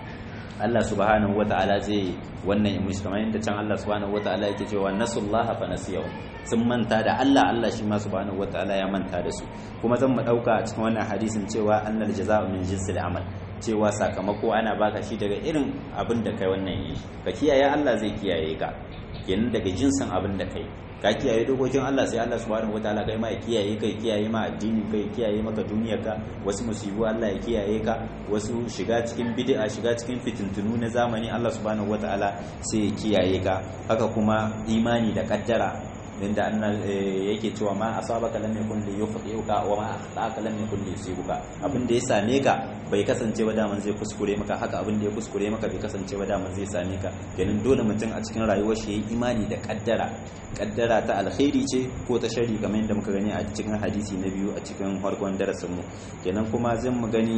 Allah subhanahu wata'ala zai wannan imish kamar yadda can Allah subhanahu wata'ala yake cewa nasullaha fa nasiyahu sun manta da Allah Allah shi ma subhanahu wata'ala ya manta da su kuma zan mu dauka a cikin wannan hadisin cewa annal jazaa'u min jinsil amal cewa sakamako ana baka shi daga irin abin da kai wannan yi ka kiyaye Allah zai kiyaye ka kenan daga jinsin abin da kai ka kiyaye dokokin Allah sai Allah subhanahu wataala kai ma ya kiyaye kai kiyaye ma addini kai kiyaye maka duniyar ka wasu musibu Allah ya kiyaye ka wasu shiga cikin bid'a shiga cikin fitintunu na zamani Allah subhanahu wataala sai ya kiyaye ka haka kuma imani da kaddara inda annal yake cewa ma asabaka lam yakun li yukhti'uka wa ma akhtaka lam yakun li yusibuka abin da ya same ka bai kasance ba daman zai kuskure maka haka abin da ya kuskure maka bai kasance ba daman zai same ka ganin dole mutum a cikin rayuwar shi yayi imani da kaddara kaddara ta alkhairi ce ko ta shari kamar yadda muka gani a cikin hadisi na biyu a cikin farkon darasin mu kenan kuma zan mu gani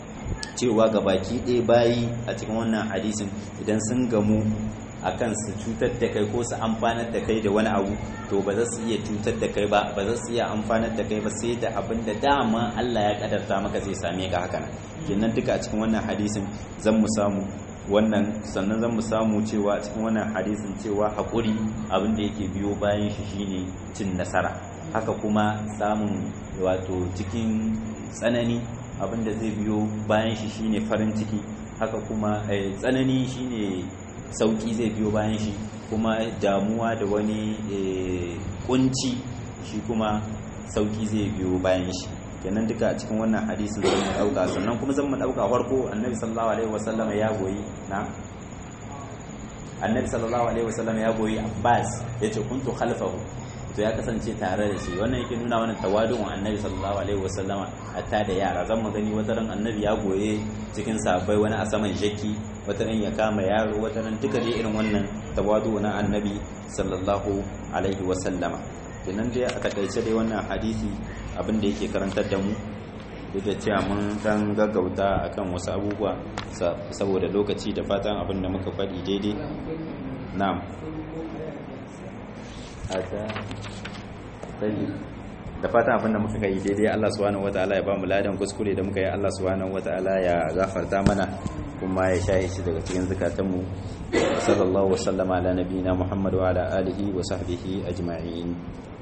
cewa ga baki ɗaya bayi a cikin wannan hadisin idan sun gamu akan su cutar da kai ko su amfanar da kai da wani abu to ba za su iya cutar da kai ba ba za su iya amfanar da kai ba sai da abin da dama Allah ya kadarta maka zai same ka haka nan kenan duka a cikin wannan hadisin zan mu samu wannan sannan zan mu samu cewa cikin wannan hadisin cewa haƙuri abin da yake biyo bayan shi shine cin nasara haka kuma samun wato cikin tsanani abin da zai biyo bayan shi shine farin ciki haka kuma tsanani shine sauki zai biyo bayan shi kuma damuwa da wani kunci shi kuma sauki zai biyo bayan shi kenan duka a cikin wannan hadisin zan mu dauka sannan kuma zan mu dauka farko annabi sallallahu alaihi wasallam ya goyi na annabi sallallahu alaihi wasallam ya goyi abbas yace kuntu khalfahu to ya kasance tare da shi wannan yake nuna wannan tawadun annabi sallallahu alaihi wasallama hatta da yara zan mu gani wata ran annabi ya goye cikin sahabbai wani a saman jaki wata ran ya kama yaro wata ran duka dai irin wannan tawadu na annabi sallallahu alaihi wasallama kenan dai a takaice dai wannan hadisi abin da yake karantar da mu duk da cewa mun dan gaggauta akan wasu abubuwa saboda lokaci da fatan abin da muka faɗi daidai na'am da fatan abin da muka kai daidai Allah subhanahu wataala ya ba mu ladan kuskure da muka yi Allah subhanahu wataala ya gafarta mana kuma ya shaye shi daga cikin zakatanmu sallallahu wasallama ala nabiyina muhammad wa ala alihi wa sahbihi ajma'in